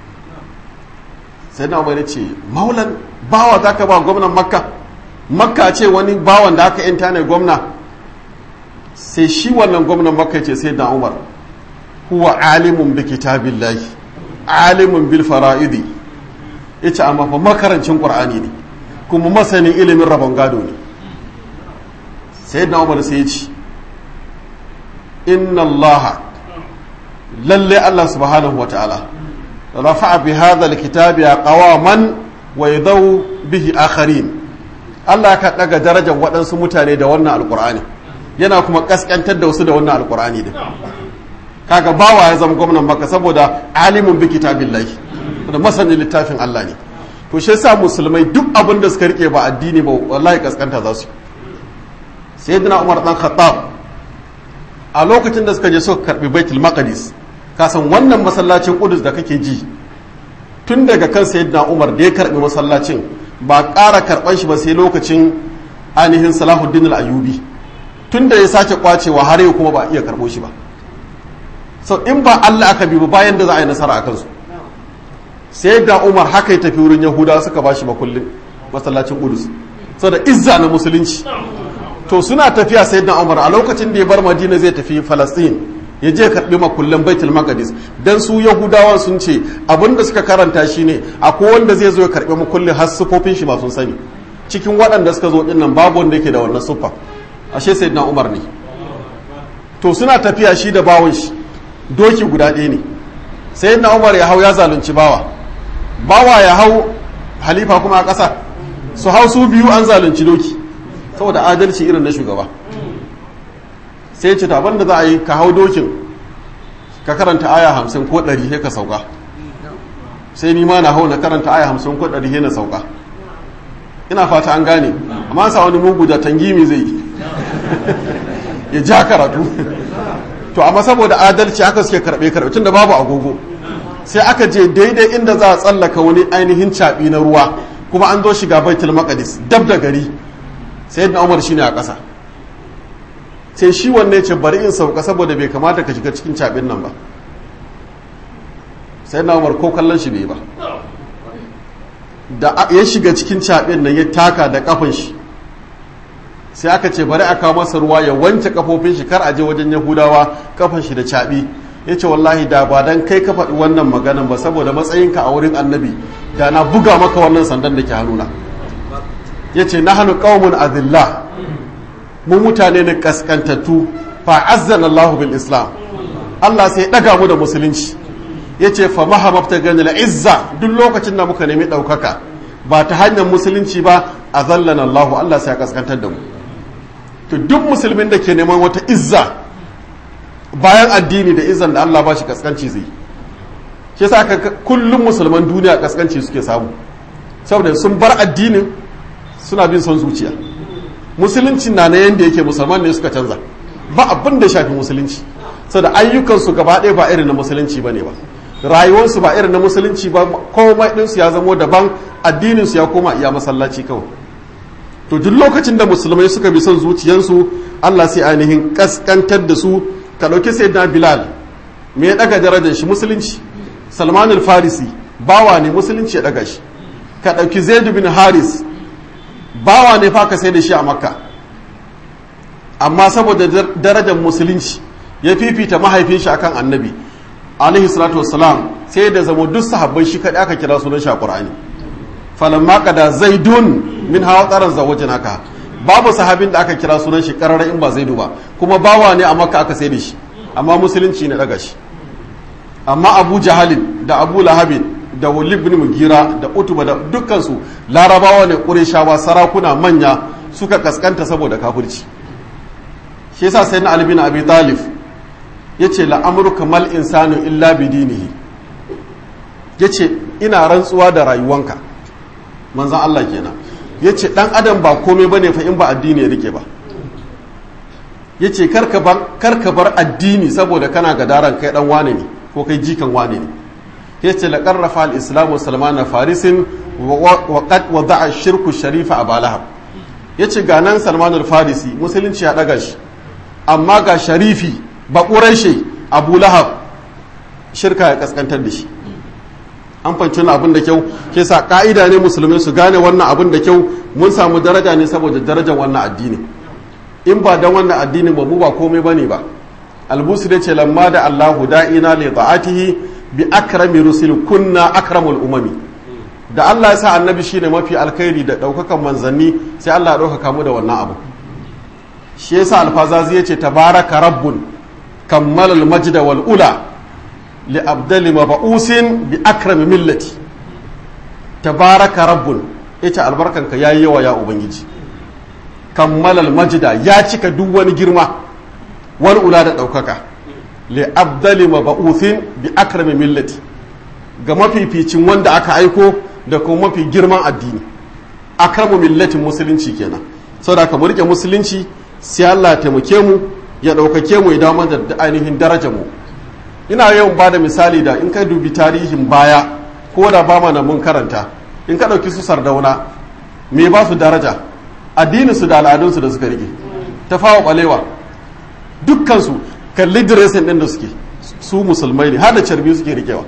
sai na wani ce maulan bawa za ka ba gwamnan makka makka ce wani bawan da aka yanta ne gwamna sai shi wannan gwamnan makka ce sai da umar huwa alimun bi kitabillahi alimun bil fara'idi yace amma fa makarancin qur'ani ne kuma masanin ilimin rabon gado ne sai da umar sai ya ce inna allah lalle allah subhanahu wa ta'ala rafa'a bi hadha alkitabi qawaman wa yadaw bihi akharin Allah ka daga darajar waɗansu mutane da wannan alkur'ani yana kuma kaskantar da wasu da wannan alkur'ani din kaga bawa ya zama gwamnan maka saboda alimun bi kitabillahi da masanin littafin Allah ne to shi yasa musulmai duk abin da suka rike ba addini ba wallahi kaskanta za su sayyidina Umar dan Khattab a lokacin da suka je suka karbi Baitul Maqdis ka san wannan masallacin Qudus da kake ji tun daga kan sayyidina Umar da ya karbi masallacin ba ƙara karɓar shi ba sai lokacin ainihin Salahuddin al-Ayyubi tun da ya sake kwacewa har yau kuma ba iya karɓo shi ba so in ba Allah aka bi ba bayan da za a yi nasara a kansu sai da Umar haka ya tafi wurin Yahuda suka ba shi makullin masallacin Qudus saboda izza na musulunci to suna tafiya sai da Umar a lokacin da ya bar Madina zai tafi Palestine ya je karbi makullan Baitul Maqdis dan su Yahudawan sun ce abinda suka karanta shine akwai wanda zai zo ya karbi makullin har sufofin shi ba sun sani cikin waɗanda suka zo dinnan babu wanda yake da wannan suffa ashe sayyidina Umar ne to suna tafiya shi da bawon shi doki guda ɗaya ne sayyidina Umar ya hau ya zalunci bawa bawa ya hau halifa kuma a ƙasa su hau su biyu an zalunci doki saboda adalci irin na shugaba sai ce taban da za a yi ka hau dokin ka karanta aya hamsin ko ɗari sai ka sauka sai ni ma na hau na karanta aya hamsin ko ɗari sai na sauka ina fata an gane amma sa wani mugu da tangimi zai ya ja karatu to amma saboda adalci aka suke karɓe karɓe tun da babu agogo sai aka je daidai inda za a tsallaka wani ainihin caɓi na ruwa kuma an zo shiga baitul maqdis dab da gari sai na umar shine a ƙasa sai shi wanne ce bari in sauka saboda bai kamata ka shiga cikin cabin nan ba sai na umar ko kallon shi bai ba da ya shiga cikin cabin nan ya taka da kafin shi sai aka ce bari a kawo masa ruwa ya wanke kafofin shi kar a je wajen yahudawa kafan shi da caɓi ya ce wallahi da ba dan kai ka faɗi wannan maganan ba saboda matsayinka a wurin annabi da na buga maka wannan sandan da ke hannuna ya ce na hannu ƙaumun azillah mu mutane ne kaskantattu fa azzan Allahu bil islam Allah sai ɗaga mu da musulunci ya ce fa mahamabta gani la izza duk lokacin da muka nemi ɗaukaka ba ta hanyar musulunci ba a zallan Allahu Allah sai ya kaskantar da mu to duk musulmin da ke neman wata izza bayan addini da izzan da Allah ba shi kaskanci zai shi yasa ka kullum musulman duniya kaskanci suke samu saboda sun bar addinin suna bin son zuciya musulunci na na yanda yake musulman ne suka canza ba abin da shafi musulunci saboda ayyukansu gaba ɗaya ba irin na musulunci ba ne ba rayuwarsu ba irin na musulunci ba komai ɗinsu ya zamo daban addininsu ya koma iya masallaci kawai to duk lokacin da musulmai suka bi son zuciyarsu Allah sai ainihin kaskantar da su ka ɗauki sayyidina bilal me ya ɗaga darajar shi musulunci salman al-farisi bawa ne musulunci ya ɗaga shi ka ɗauki zaid bin haris bawa ne fa ka sai da shi a makka amma saboda darajar musulunci ya fifita mahaifin shi akan annabi alaihi salatu wassalam sai da zama duk sahabbai shi kaɗai aka kira sunan shi a qur'ani falamma qada zaidun min hawa tsaron zawajin haka babu sahabin da aka kira sunan shi karara in ba zaidu ba kuma bawa ne a makka aka sai da shi amma musulunci ne daga shi amma abu jahalin da abu lahabin da walid bin mugira da utuba da dukkansu larabawa ne ƙureshawa sarakuna manya suka kaskanta saboda kafirci shi yasa sai na albina abi talif ya ce la'amurka mal insanu illa bidinihi ya ce ina rantsuwa da rayuwanka manzan Allah kenan ya ce ɗan adam ba komai ba ne fa in ba addini ya rike ba ya ce karka bar addini saboda kana gadaran kai ɗan wane ne ko kai jikan wane ne ya ce la ƙarrafa al'islamu salmana farisin wa qad wada'a shirku sharifa a balahab ya ce ga nan salmanul farisi musulunci ya ɗaga shi amma ga sharifi ba ƙuraishe abu lahab shirka ya ƙasƙantar da shi an fanci wani abin da kyau ke sa ka'ida ne musulmai su gane wannan abin da kyau mun samu daraja ne saboda darajar wannan addini in ba don wannan addinin ba mu ba komai bane ba albusu da ce lamma da allahu da'ina li ta'atihi bi akrami rusul kunna akramul umami da allah ya sa annabi shine mafi alkhairi da daukakan manzanni sai allah ya dauka mu da wannan abu shi yasa alfazazi yace tabaraka rabbun kammalal majda wal ula li'abdali maba'usin bi akrami millati tabaraka rabbun ita albarkanka ya yi yawa ya ubangiji kammalal majida ya cika duk wani girma wani ula da ɗaukaka li'abdali maba'usin bi akrami millati ga mafificin wanda aka aiko da kuma mafi girman addini akramu millatin musulunci kenan saboda ka mu rike musulunci sai Allah ya taimake mu ya ɗaukake mu ya dawo da ainihin darajar mu ina yawan ba da misali da in ka dubi tarihin baya ko da ba mana mun karanta in ka ɗauki su sardauna me ba su daraja addininsu da al'adunsu da suka rike ta fawa ɓalewa dukkansu kalli diresin ɗin da suke su musulmai ne har da carbi suke rikewa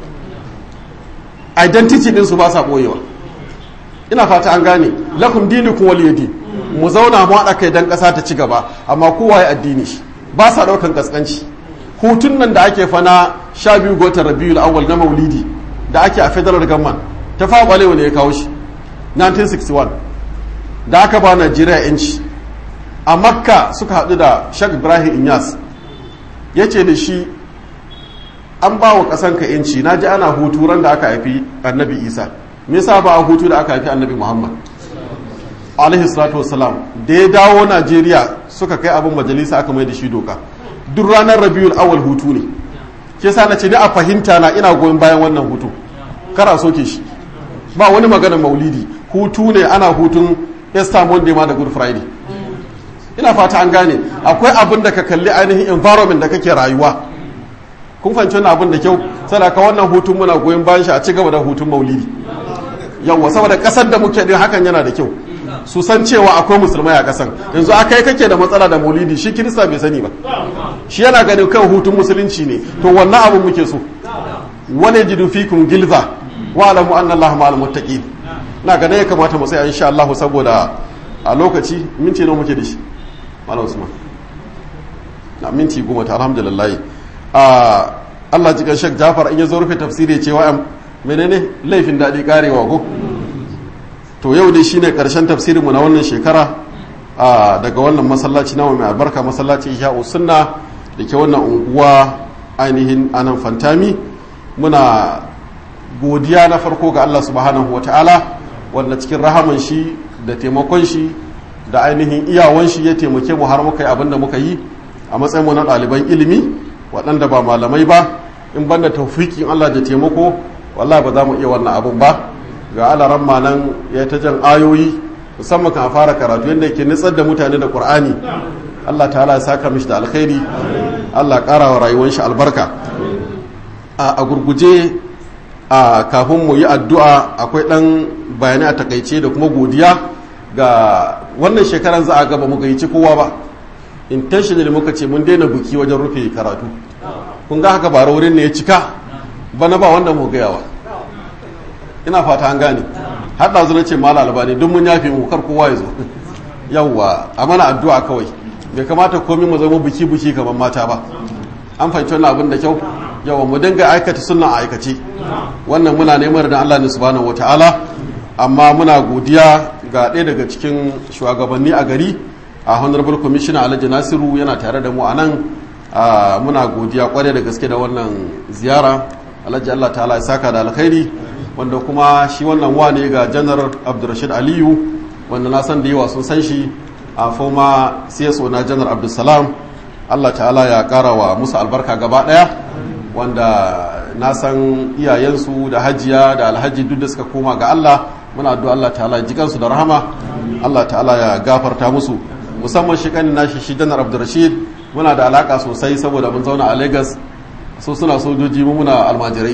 identity ɗinsu ba sa ɓoyewa ina fata an gane lakum dinukum waliyadi mu zauna mu haɗa kai don ƙasa ta ci gaba amma kowa ya addini shi ba sa ɗaukan ƙasƙanci hutun nan da ake fana sha biyu ga watan rabiul awwal na maulidi da ake a federal government ta fa balewa ne ya kawo shi 1961 da aka ba najeriya yanci a makka suka haɗu da shak ibrahim inyas ya ce da shi an ba wa ƙasanka yanci na ji ana hutu ran da aka haifi annabi isa me yasa ba a hutu da aka haifi annabi muhammad alaihi salatu wasalam da ya dawo najeriya suka kai abin majalisa aka mai da shi doka duk ranar rabiul awal hutu ne ke sa na ce ni a fahimta na ina goyon bayan wannan hutu kara soke shi ba wani magana maulidi hutu ne ana hutun easter monday ma da good friday ina fata an gane akwai abin da ka kalli ainihin environment da kake rayuwa kun fahimci wannan abin da kyau sadaka wannan hutun muna goyon bayan shi a ci gaba da hutun maulidi yawwa saboda kasar da muke din hakan yana da kyau su san cewa akwai musulmai a kasan yanzu aka yi kake da matsala da maulidi shi kirista bai sani ba shi yana ganin kan hutun musulunci ne to wannan abu muke so wani jidu fikum gilza wa alamu anna allaha ma'al muttaqin na ga ya kamata mu tsaya insha Allah saboda a lokaci minti nawa muke da shi malam usman na minti goma ta alhamdulillah a Allah jikan Sheikh Jafar in ya zo rufe tafsiri cewa menene laifin daɗi karewa ko to yau dai shine karshen tafsirin mu na wannan shekara daga wannan masallaci nawa mai albarka masallaci Ihya'u Sunna da ke wannan unguwa ainihin anan Fantami muna godiya na farko ga Allah subhanahu wata'ala wanda cikin rahaman shi da taimakon shi da ainihin iyawan shi ya taimake mu har muka yi abin da muka yi a matsayin mu na ɗaliban ilimi waɗanda ba malamai ba in banda taufikin Allah da taimako wallahi ba za mu iya wannan abun ba ga alaran nan ya ta jan ayoyi musamman kan fara karatu yadda yake nitsar da mutane da Qur'ani Allah ta'ala ya saka mishi da alkhairi Allah ƙara wa rayuwar shi albarka a gurguje a kafin mu yi addu'a akwai ɗan bayanai a takaice da kuma godiya ga wannan shekaran za a gaba mu gayyaci kowa ba intentionally muka ce mun daina buki wajen rufe karatu kun ga haka bara wurin ne ya cika bana ba wanda mu gayawa ina fata an gane har da zuwa ce mala albani duk mun yafe mu kar kowa ya zo yawwa a mana addu'a kawai bai kamata komai mu zama buki buki kamar mata ba an fahimci wannan abin da kyau yawa mu dinga aikata sunna a aikace wannan muna neman da Allah ne subhanahu wataala amma muna godiya ga ɗaya daga cikin shugabanni a gari a honorable commissioner alhaji nasiru yana tare da mu a nan muna godiya kwarai da gaske da wannan ziyara alhaji allah ta'ala ya saka da alkhairi wanda kuma shi wannan wane ga janar abdurrashid aliyu wanda na san da yawa sun san shi a foma cso na janar abdulsalam allah ta'ala ya kara wa musu albarka gaba daya wanda na san iyayensu da hajiya da alhaji duk da suka koma ga allah muna addu'a allah ta'ala ya jikansu da rahama allah ta'ala ya gafarta musu musamman shi kanin nashi shi janar abdurrashid muna da alaka sosai saboda mun zauna a lagos so suna sojoji mu muna almajirai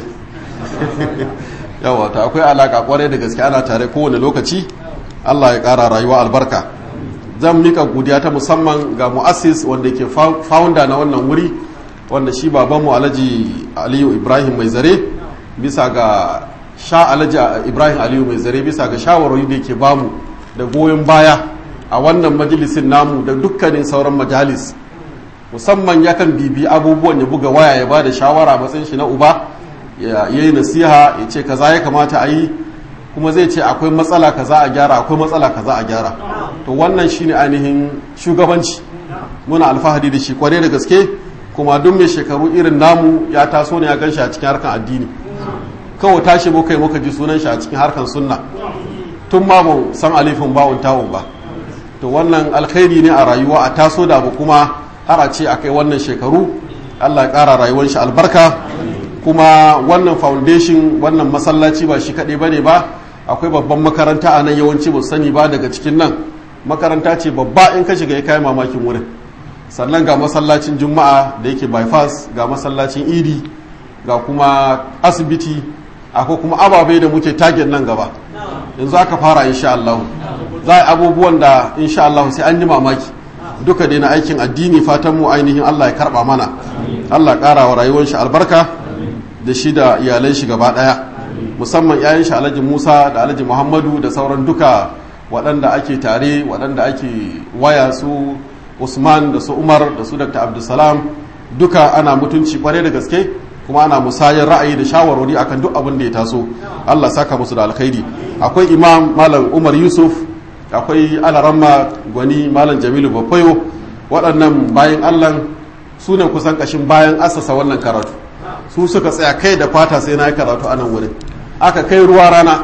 yawa ta akwai alaka kwarai da gaske ana tare kowane lokaci allah ya kara rayuwa albarka zan mika godiya ta musamman ga mu'assis wanda ke founder na wannan wuri wanda shi babanmu alhaji aliyu ibrahim mai zare bisa ga sha alhaji ibrahim aliyu mai zare bisa ga shawarwari da ke bamu da goyon baya a wannan majalisin namu da dukkanin sauran majalis musamman yakan bibi abubuwan ya buga waya ya ba da shawara matsayin shi na uba ya yi nasiha ya ce kaza ya kamata a yi kuma zai ce akwai matsala kaza a gyara akwai matsala kaza a gyara to wannan shine ainihin shugabanci muna alfahari da shi kwarai da gaske kuma duk mai shekaru irin namu ya taso ne ya gan shi a cikin harkan addini kawai tashi muka yi muka ji sunan shi a cikin harkan sunna tun ma mu san alifin bawon tawon ba to wannan alkhairi ne a rayuwa a taso da abu kuma har a ce a kai wannan shekaru allah ya ƙara rayuwar shi albarka kuma wannan foundation wannan masallaci ba shi kaɗai ba ne ba akwai babban makaranta a nan yawanci ba sani ba daga cikin nan makaranta ce babba in ka shiga ya kayi mamakin wurin sannan ga masallacin juma'a da yake bypass ga masallacin idi ga kuma asibiti akwai kuma ababe da muke target nan gaba yanzu aka fara insha Allah za a abubuwan da insha Allah sai an yi mamaki duka dai na aikin addini fatan mu ainihin Allah ya karba mana Allah ƙara wa rayuwar shi albarka da shi da iyalan shi gaba ɗaya musamman yayin shi Alhaji Musa da Alhaji Muhammadu da sauran duka waɗanda ake tare waɗanda ake waya su Usman da su Umar da su Dr. Abdulsalam duka ana mutunci kwarai da gaske kuma ana musayar ra'ayi da shawarwari akan duk abin da ya taso Allah saka musu da alkhairi akwai imam malam Umar Yusuf akwai alaramma gwani malam Jamilu Bafayo waɗannan bayan Allah su ne kusan kashin bayan asasa wannan karatu su suka tsaya kai da fata sai na yi karatu a nan wurin aka kai ruwa rana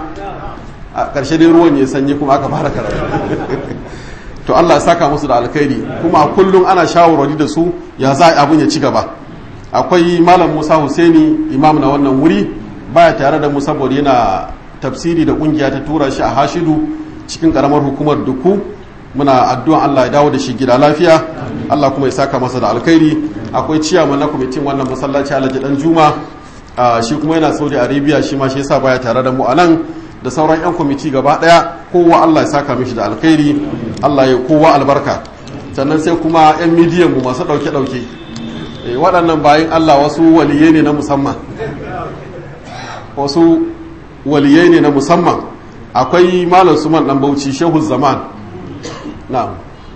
a ƙarshe dai ruwan ya sanyi kuma aka fara karatu to Allah saka musu da alkhairi kuma kullum ana shawarwari da su ya za abin ya ci gaba akwai malam Musa Husaini imam na wannan wuri baya tare da mu saboda yana tafsiri da kungiya ta tura shi a Hashidu cikin karamar hukumar Duku muna addu'an Allah ya dawo da shi gida lafiya Allah kuma ya saka masa da alkhairi akwai ciyaman na kwamitin wannan masallaci Alhaji Dan Juma shi kuma yana Saudi Arabia shi ma shi yasa baya tare da mu a nan da sauran 'yan kwamiti gaba daya kowa Allah ya saka mishi da alkhairi Allah ya kowa albarka sannan sai kuma 'yan midiyan mu masu dauke-dauke waɗannan bayan Allah wasu waliyai ne na musamman wasu waliyai ne na musamman akwai malam suman dan bauchi shehu zaman na'am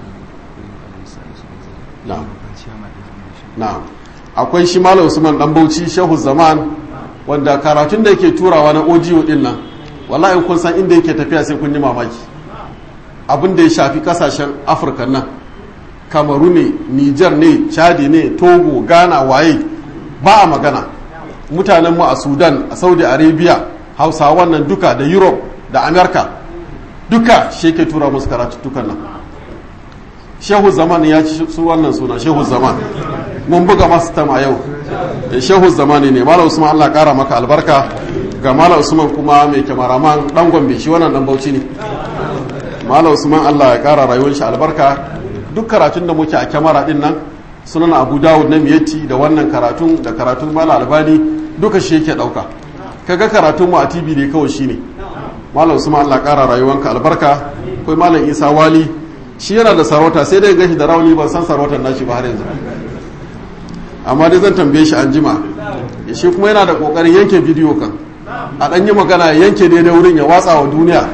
na'am na'am akwai shi malam usman dan bauchi shehu zaman wanda karatun da yake turawa na audio din nan wallahi kun san inda yake tafiya sai kun yi mamaki abin da ya shafi kasashen afirka nan kamaru ne niger ne chadi ne togo ghana waye ba a magana mutanen mu a sudan a saudi arabia hausawan nan duka da europe da america duka shi ke tura musu karatuttukan nan shehu zaman ya ci su wannan suna shehu zaman mun buga masu tam a yau da shehu zamani ne malam usman allah kara maka albarka ga malam usman kuma mai kyamaraman dan gombe shi wannan dan bauchi ne malam usman allah ya kara rayuwar shi albarka duk karatun da muke a kyamara din nan sunan abu dawud na miyatti da wannan karatun da karatun malam albani duka shi yake dauka kaga karatun mu a tv ne kawai shine malam usman allah kara rayuwanka albarka kai malam isa wali shi yana da sarauta sai dai gashi da rauni ban san sarautar nashi ba har yanzu amma dai zan tambaye shi an jima shi kuma yana da kokarin yanke bidiyo kan a ɗan yi magana yanke daidai wurin ya watsa wa duniya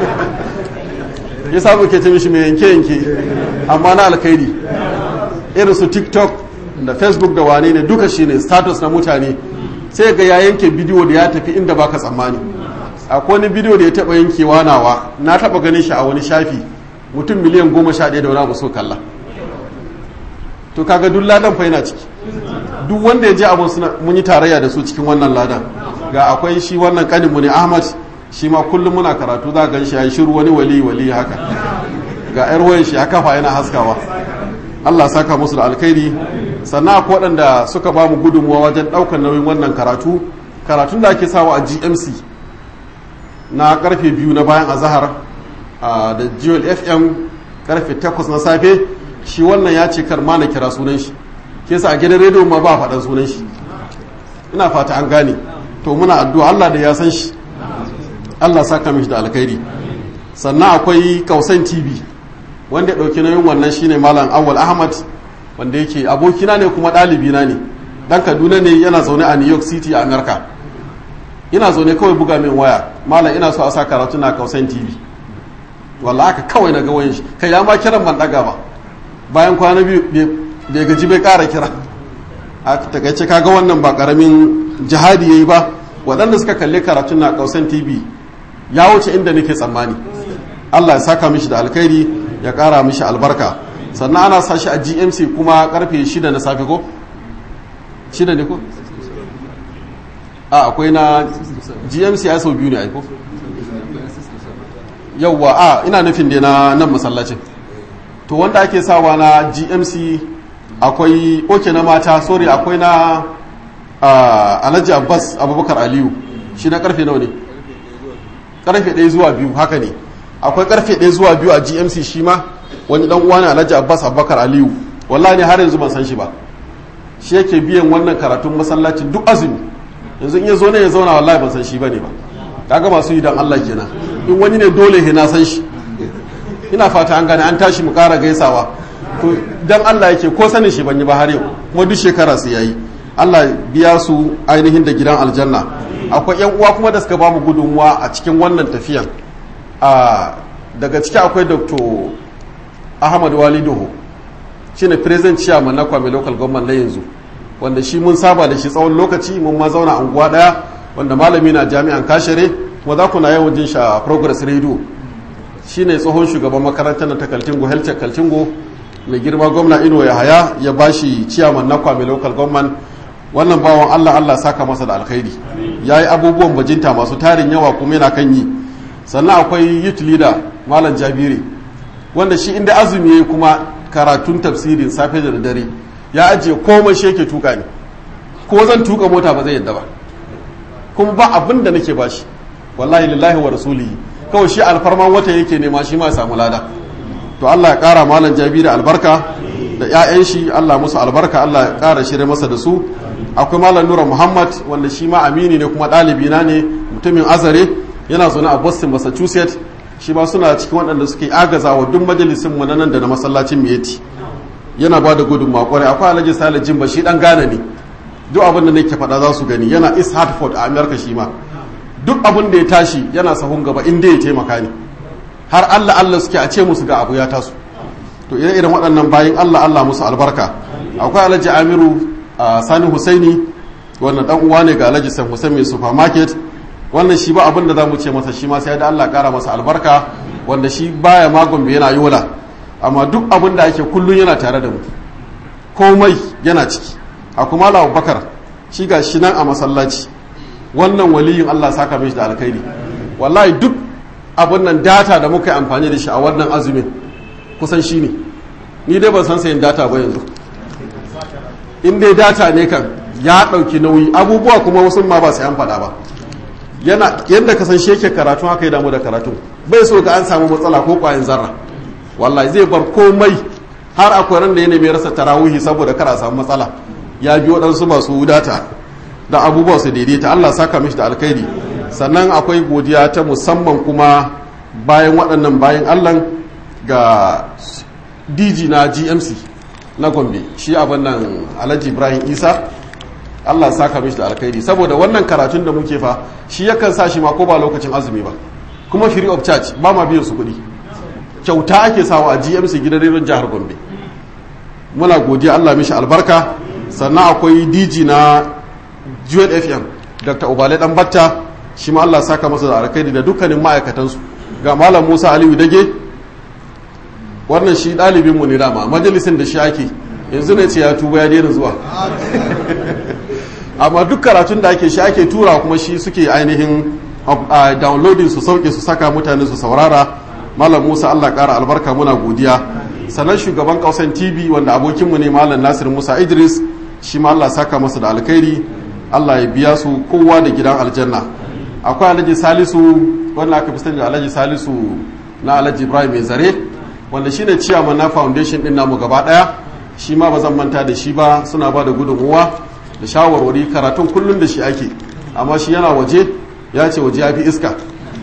ya samu ke ce mishi mai yanke yanke amma na alkhairi irin su tiktok da facebook da wane ne duka shine status na mutane sai ga ya yanke bidiyo da ya tafi inda baka tsammani akwai wani bidiyo da ya taba yankewa nawa na taba ganin shi a wani shafi mutum miliyan goma sha ɗaya da wani abu so kalla to kaga duk ladan fa yana ciki duk wanda ya je abun suna mun yi tarayya da su cikin wannan ladan ga akwai shi wannan kaninmu ne ahmad shi ma kullum muna karatu za gan shi ya shiru wani wali wali haka ga yar wayan shi ya kafa yana haskawa Allah saka musu da alkhairi sannan akwai waɗanda suka ba mu gudunmuwa wajen ɗaukar nauyin wannan karatu karatun da ake sawa a gmc na karfe biyu na bayan azahar da jewel fm karfe takwas na safe shi wannan ya ce karma na kira sunan shi ke sa a gidan rediyo ma ba faɗan sunan shi ina fata an gane to muna addu'a Allah da ya san shi Allah saka mishi da alkhairi sannan akwai kausan tv wanda ya ɗauki nauyin wannan shine malam awwal ahmad wanda yake abokina ne kuma ɗalibina ne dan kaduna ne yana zaune a new york city a america ina zaune kawai buga min waya malam ina so a sa karatu na kausan tv wallahi haka kawai na ga wayan shi kai ya ma kiran ban daga ba bayan kwana biyu bai gaji bai kara kira a takaice kaga wannan ba karamin jihadi yayi ba waɗanda suka kalli karatun na kausan tv ya wuce inda nake tsammani Allah ya saka mishi da alkhairi ya kara mishi albarka sannan ana sa shi a gmc kuma karfe shida na safe ko shida ne ko a akwai na gmc ya sau biyu ne aiko yauwa a ina nufin da na nan masallacin to wanda ake sawa na gmc akwai oke na mata sorry akwai na alhaji abbas abubakar aliyu shi na karfe nawa ne karfe ɗaya zuwa biyu haka ne akwai karfe ɗaya zuwa biyu a gmc shi ma wani dan uwa ne alhaji abbas abubakar aliyu wallahi ne har yanzu ban san shi ba shi yake biyan wannan karatun masallacin duk azumi yanzu in ya zo ne ya zauna wallahi ban san shi bane ba kaga masu yi dan Allah kenan in wani ne dole he na san shi ina fata an gane an tashi mu kara gaisawa to dan Allah yake ko sanin shi ban yi ba har yau kuma duk shekara su yayi Allah biya su ainihin da gidan aljanna akwai yan uwa kuma da suka ba mu gudunmuwa a cikin wannan tafiyan a daga ciki akwai Dr. Ahmad Walidoho shine president chairman na Kwame local government na yanzu wanda shi mun saba da shi tsawon lokaci mun ma zauna anguwa daya wanda malami na jami'an kashere kuma za ku na yawan jin sha progress radio shine tsohon shugaban makarantar na ta kaltingo helcek kaltingo mai girma gwamna ino ya haya ya bashi ciyaman na kwame local government wannan bawan allah allah saka masa da alkhairi ya yi abubuwan bajinta masu tarin yawa kuma yana kan yi sannan akwai youth leader malam jabiri wanda shi inda azumi ya yi kuma karatun tafsirin safe da dare ya ajiye komai shi yake tuka ne ko zan tuka mota ba zai yadda ba kuma ba abin da nake bashi wallahi lillahi wa rasulihi kawai shi alfarman wata yake nema shi ma ya samu lada to Allah ya kara malam jabi da albarka da ƴaƴan shi Allah musu albarka Allah ya kara shirye masa da su akwai malam nura muhammad wanda shi ma amini ne kuma ɗalibi na ne mutumin azare yana zaune a boston massachusetts shi ma suna cikin waɗanda suke agaza wa duk majalisin mu na nan da na masallacin miyeti yana ba da gudunmawa kwarai akwai alhaji sale jimba shi dan gane ne duk abin da nake faɗa za su gani yana east hartford a america shi ma duk abin da ya tashi yana sahun gaba inda ya taimaka ni har allah allah suke a ce musu ga abu ya taso to ire irin waɗannan bayan allah allah musu albarka akwai alhaji amiru a sani husaini wannan dan uwa ne ga alhaji san husain mai supermarket wannan shi ba abin da za mu ce masa shi ma sai da allah kara masa albarka wanda shi baya ma gombe yana yola amma duk abin da ake kullum yana tare da mu komai yana ciki a kuma bakar shi ga shi nan a masallaci wannan waliyin Allah saka mishi da alkhairi wallahi duk abin nan data da muka yi amfani da shi a wannan azumin kusan shi ne ni dai ban san sayin data ba yanzu in dai data ne kan ya ɗauki nauyi abubuwa kuma wasu ma ba sai an faɗa ba yana yadda ka san shi yake karatu haka ya damu da karatu bai so ga an samu matsala ko ƙwayan zarra wallahi zai bar komai har akwai ran da ya nemi rasa tarawihi saboda kar a samu matsala ya bi waɗansu masu data da abubuwa su daidaita Allah saka mishi da alkhairi sannan akwai godiya ta musamman kuma bayan waɗannan bayan Allah ga DG na GMC na Gombe shi abin nan Alhaji Ibrahim Isa Allah saka mishi da alkhairi saboda wannan karatun da muke fa shi yakan sa shi ma ko ba lokacin azumi ba kuma free of charge ba ma biyan su kuɗi kyauta ake sawa a GMC gidan rediyon jihar Gombe muna godiya Allah mishi albarka sannan akwai DG na Jewel FM Dr. Ubale dan Batta shi ma Allah saka masa da alkhairi da dukkanin ma'aikatansu ga Malam Musa Aliyu Dage wannan shi ɗalibin mu ne dama majalisin da shi ake yanzu ne ce ya tuba ya daina zuwa amma duk karatun da ake shi ake tura kuma shi suke ainihin downloading su sauke su saka mutane su saurara Malam Musa Allah ƙara albarka muna godiya sannan shugaban kausan TV wanda abokinmu ne Malam Nasir Musa Idris shi ma Allah saka masa da alkhairi Allah ya biya su kowa da gidan aljanna akwai alhaji salisu wanda aka fi sani da alhaji salisu na alhaji ibrahim mai zare wanda shine ciyaman na foundation din namu gaba daya shi ma ba zan manta da shi ba suna ba da gudunmuwa da shawarwari karatun kullum da shi ake amma shi yana waje ya ce waje ya fi iska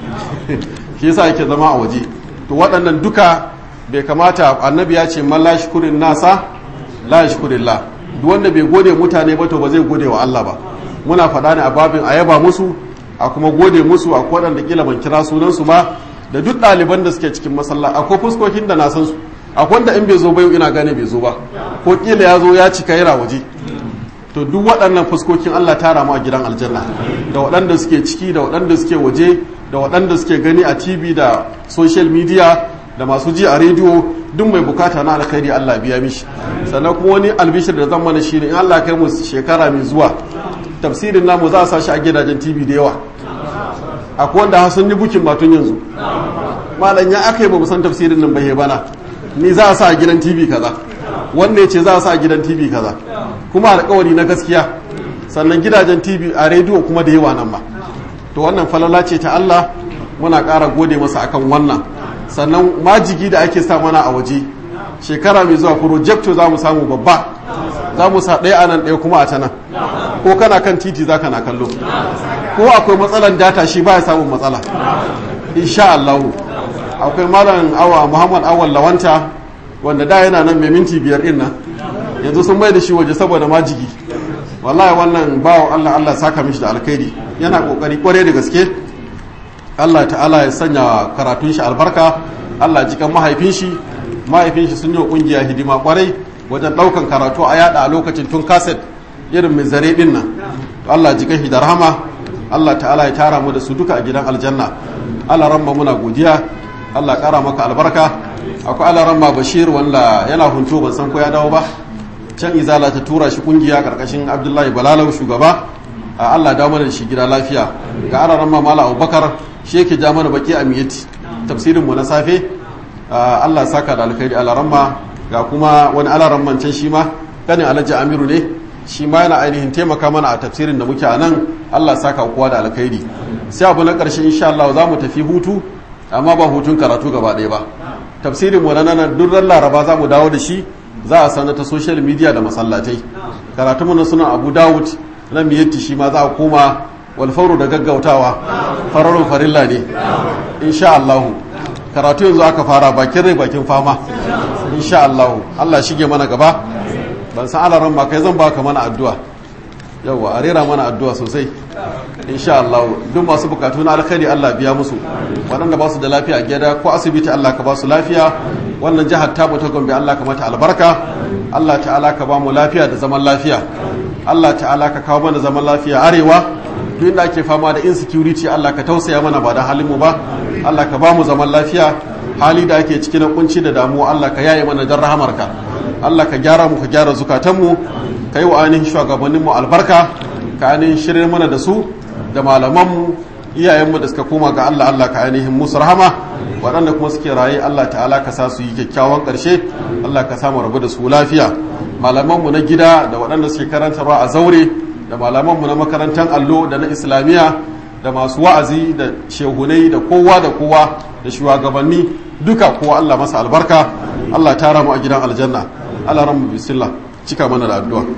shi yasa yake zama a waje to waɗannan duka bai kamata annabi ya ce man la shukurin nasa la shukurillah duk wanda bai gode mutane ba to ba zai gode wa Allah ba muna faɗa ne a babin a yaba musu a kuma gode musu a waɗanda kila ban kira sunansu ba da duk ɗaliban da suke cikin masallaci akwai fuskokin da na san su akwai wanda in bai zo ba yau ina gane bai zo ba ko kila ya zo ya cika yana waje to duk waɗannan fuskokin Allah tara mu a gidan aljanna da waɗanda suke ciki da waɗanda suke waje da waɗanda suke gani a TV da social media da masu ji a rediyo duk mai bukata na alkhairi Allah biya mishi sannan kuma wani albishir da zan mana shine in Allah kai mu shekara mai zuwa tafsirin namu za a sa shi a gidajen TV da yawa akwai wanda har sun yi bukin batun yanzu malam ya aka yi ba san tafsirin nan bai bana ni za a sa a gidan TV kaza wanne ce za a sa a gidan TV kaza kuma alkawari na gaskiya sannan gidajen TV a rediyo kuma da yawa nan ba to wannan falala ce ta Allah muna ƙara gode masa akan wannan sannan majigi da ake sa mana a waje shekara mai zuwa projecto za mu samu babba za mu sa ɗaya a nan ɗaya kuma a ta nan ko kana kan titi za ka na kallo ko akwai matsalan data shi ba ya samun matsala insha Allah akwai malam awa muhammad awal lawanta wanda da yana nan mai minti biyar ɗin nan yanzu sun mai da shi waje saboda majigi wallahi wannan bawa Allah Allah saka mishi da alkhairi yana kokari kware da gaske Allah ta'ala ya sanya karatun shi albarka Allah jikan mahaifin shi mahaifin shi sun yi kungiya hidima kwarai wajen daukan karatu a yada a lokacin tun kaset irin mai zare din nan Allah jikan shi da rahama Allah ta'ala ya tara mu da su duka a gidan aljanna Allah ramma muna godiya Allah kara maka albarka akwai Allah ramma Bashir wanda yana hunto ban san ko ya dawo ba can izala ta tura shi kungiya karkashin Abdullahi Balalau shugaba Allah dawo mana da shi gida lafiya ga Allah ramma Mala Abubakar shi yake ja mana baki a miyati tafsirin mu na safe Allah saka da alkhairi alaramma ga kuma wani alaramman can shi ma kanin alhaji amiru ne shi ma yana ainihin taimaka mana a tafsirin da muke a nan Allah saka kowa da alkhairi sai abu na ƙarshe insha Allah za mu tafi hutu amma ba hutun karatu gaba ɗaya ba tafsirin mu na nan duk ran laraba za mu dawo da shi za a sanar ta social media da masallatai karatu mu na sunan Abu Dawud na miyatti shi ma za a koma wal fawru da gaggautawa fararun farilla ne insha Allah karatu yanzu aka fara bakin rai bakin fama insha Allah Allah shige mana gaba ban san alaran ma kai zan baka mana addu'a yawa a rera mana addu'a sosai insha Allah duk masu bukatu na alkhairi Allah biya musu waɗanda ba su da lafiya a gida ko asibiti Allah ka ba su lafiya wannan jihar ta ta gombe Allah ka mata albarka Allah ta'ala ka ba mu lafiya da zaman lafiya Allah ta'ala ka kawo mana zaman lafiya arewa duk inda ake fama da insecurity Allah ka tausaya mana ba da halin mu ba Allah ka ba mu zaman lafiya hali da ake ciki na kunci da damuwa Allah ka yaye mana dan rahamarka Allah ka gyara mu ka gyara zukatanmu ka yi wa ainihin shugabanninmu albarka ka ainihin shirya mana da su da malamanmu iyayenmu da suka koma ga Allah Allah ka ainihin musu rahama waɗanda kuma suke raye Allah ta'ala ka sa su yi kyakkyawan ƙarshe Allah ka samu rabu da su lafiya malamanmu na gida da waɗanda suke karantarwa a zaure da malamanmu na makarantar allo da na islamiyya da masu wa'azi da shehunai da kowa da kowa da shugabanni duka kowa Allah masa albarka Allah tara mu a gidan aljanna Allah ramu bismillah cika mana da addu'a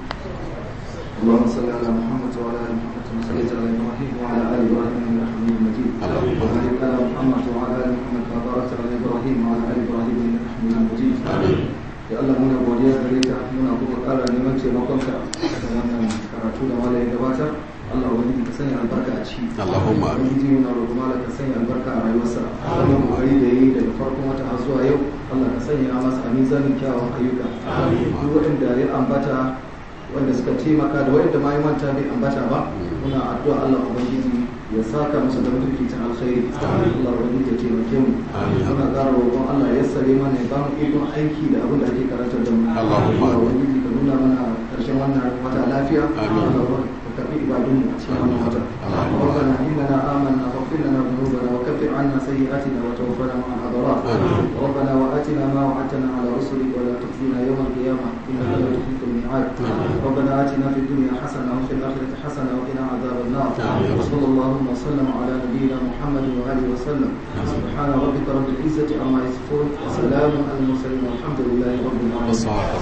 اللهم صل على محمد وعلى ال محمد كما صليت على ابراهيم وعلى ال ابراهيم انك حميد مجيد اللهم وبارك على محمد وعلى ال محمد كما باركت على ابراهيم وعلى ال ابراهيم انك حميد مجيد ya Allah muna godiya gare ka muna kuma ƙara neman taimakonka da wannan karatu da malai gabatar Allah wani ka sanya albarka a ciki Allahumma amin. ubangiji muna roƙon malai ka sanya albarka a rayuwarsa wannan kokari da yayi daga farkon wata har zuwa yau Allah ka sanya masa a mizanin kyawun ayyuka duk waɗanda ya ambata wanda suka taimaka da waɗanda ma ya manta bai ambata ba muna addu'a Allah ubangiji ya saka musu da mutunci ta alkhairi Allah ubangiji ya taimake mu muna ƙara roƙon Allah ya sare mana ya ba mu ikon aiki da abin da ake karantar da mu Allahumma. Allah ubangiji ka nuna mana ƙarshen wannan wata lafiya Amin. Allah ka karbi ibadun mu a cikin wannan wata Allahumma. ربنا إننا آمنا فاغفر لنا ذنوبنا وكفر عنا سيئاتنا وتوفنا مع الأبرار آمين. ربنا وآتنا ما وعدتنا على رسلك ولا تخزنا يوم القيامة إنك لا تخلف الميعاد ربنا آتنا في الدنيا حسنة وفي الآخرة حسنة وقنا عذاب النار آمين. وصلى اللهم وسلم على نبينا محمد وآله وسلم سبحان ربك رب العزة عما يصفون وسلام على المرسلين والحمد لله رب العالمين والصلاة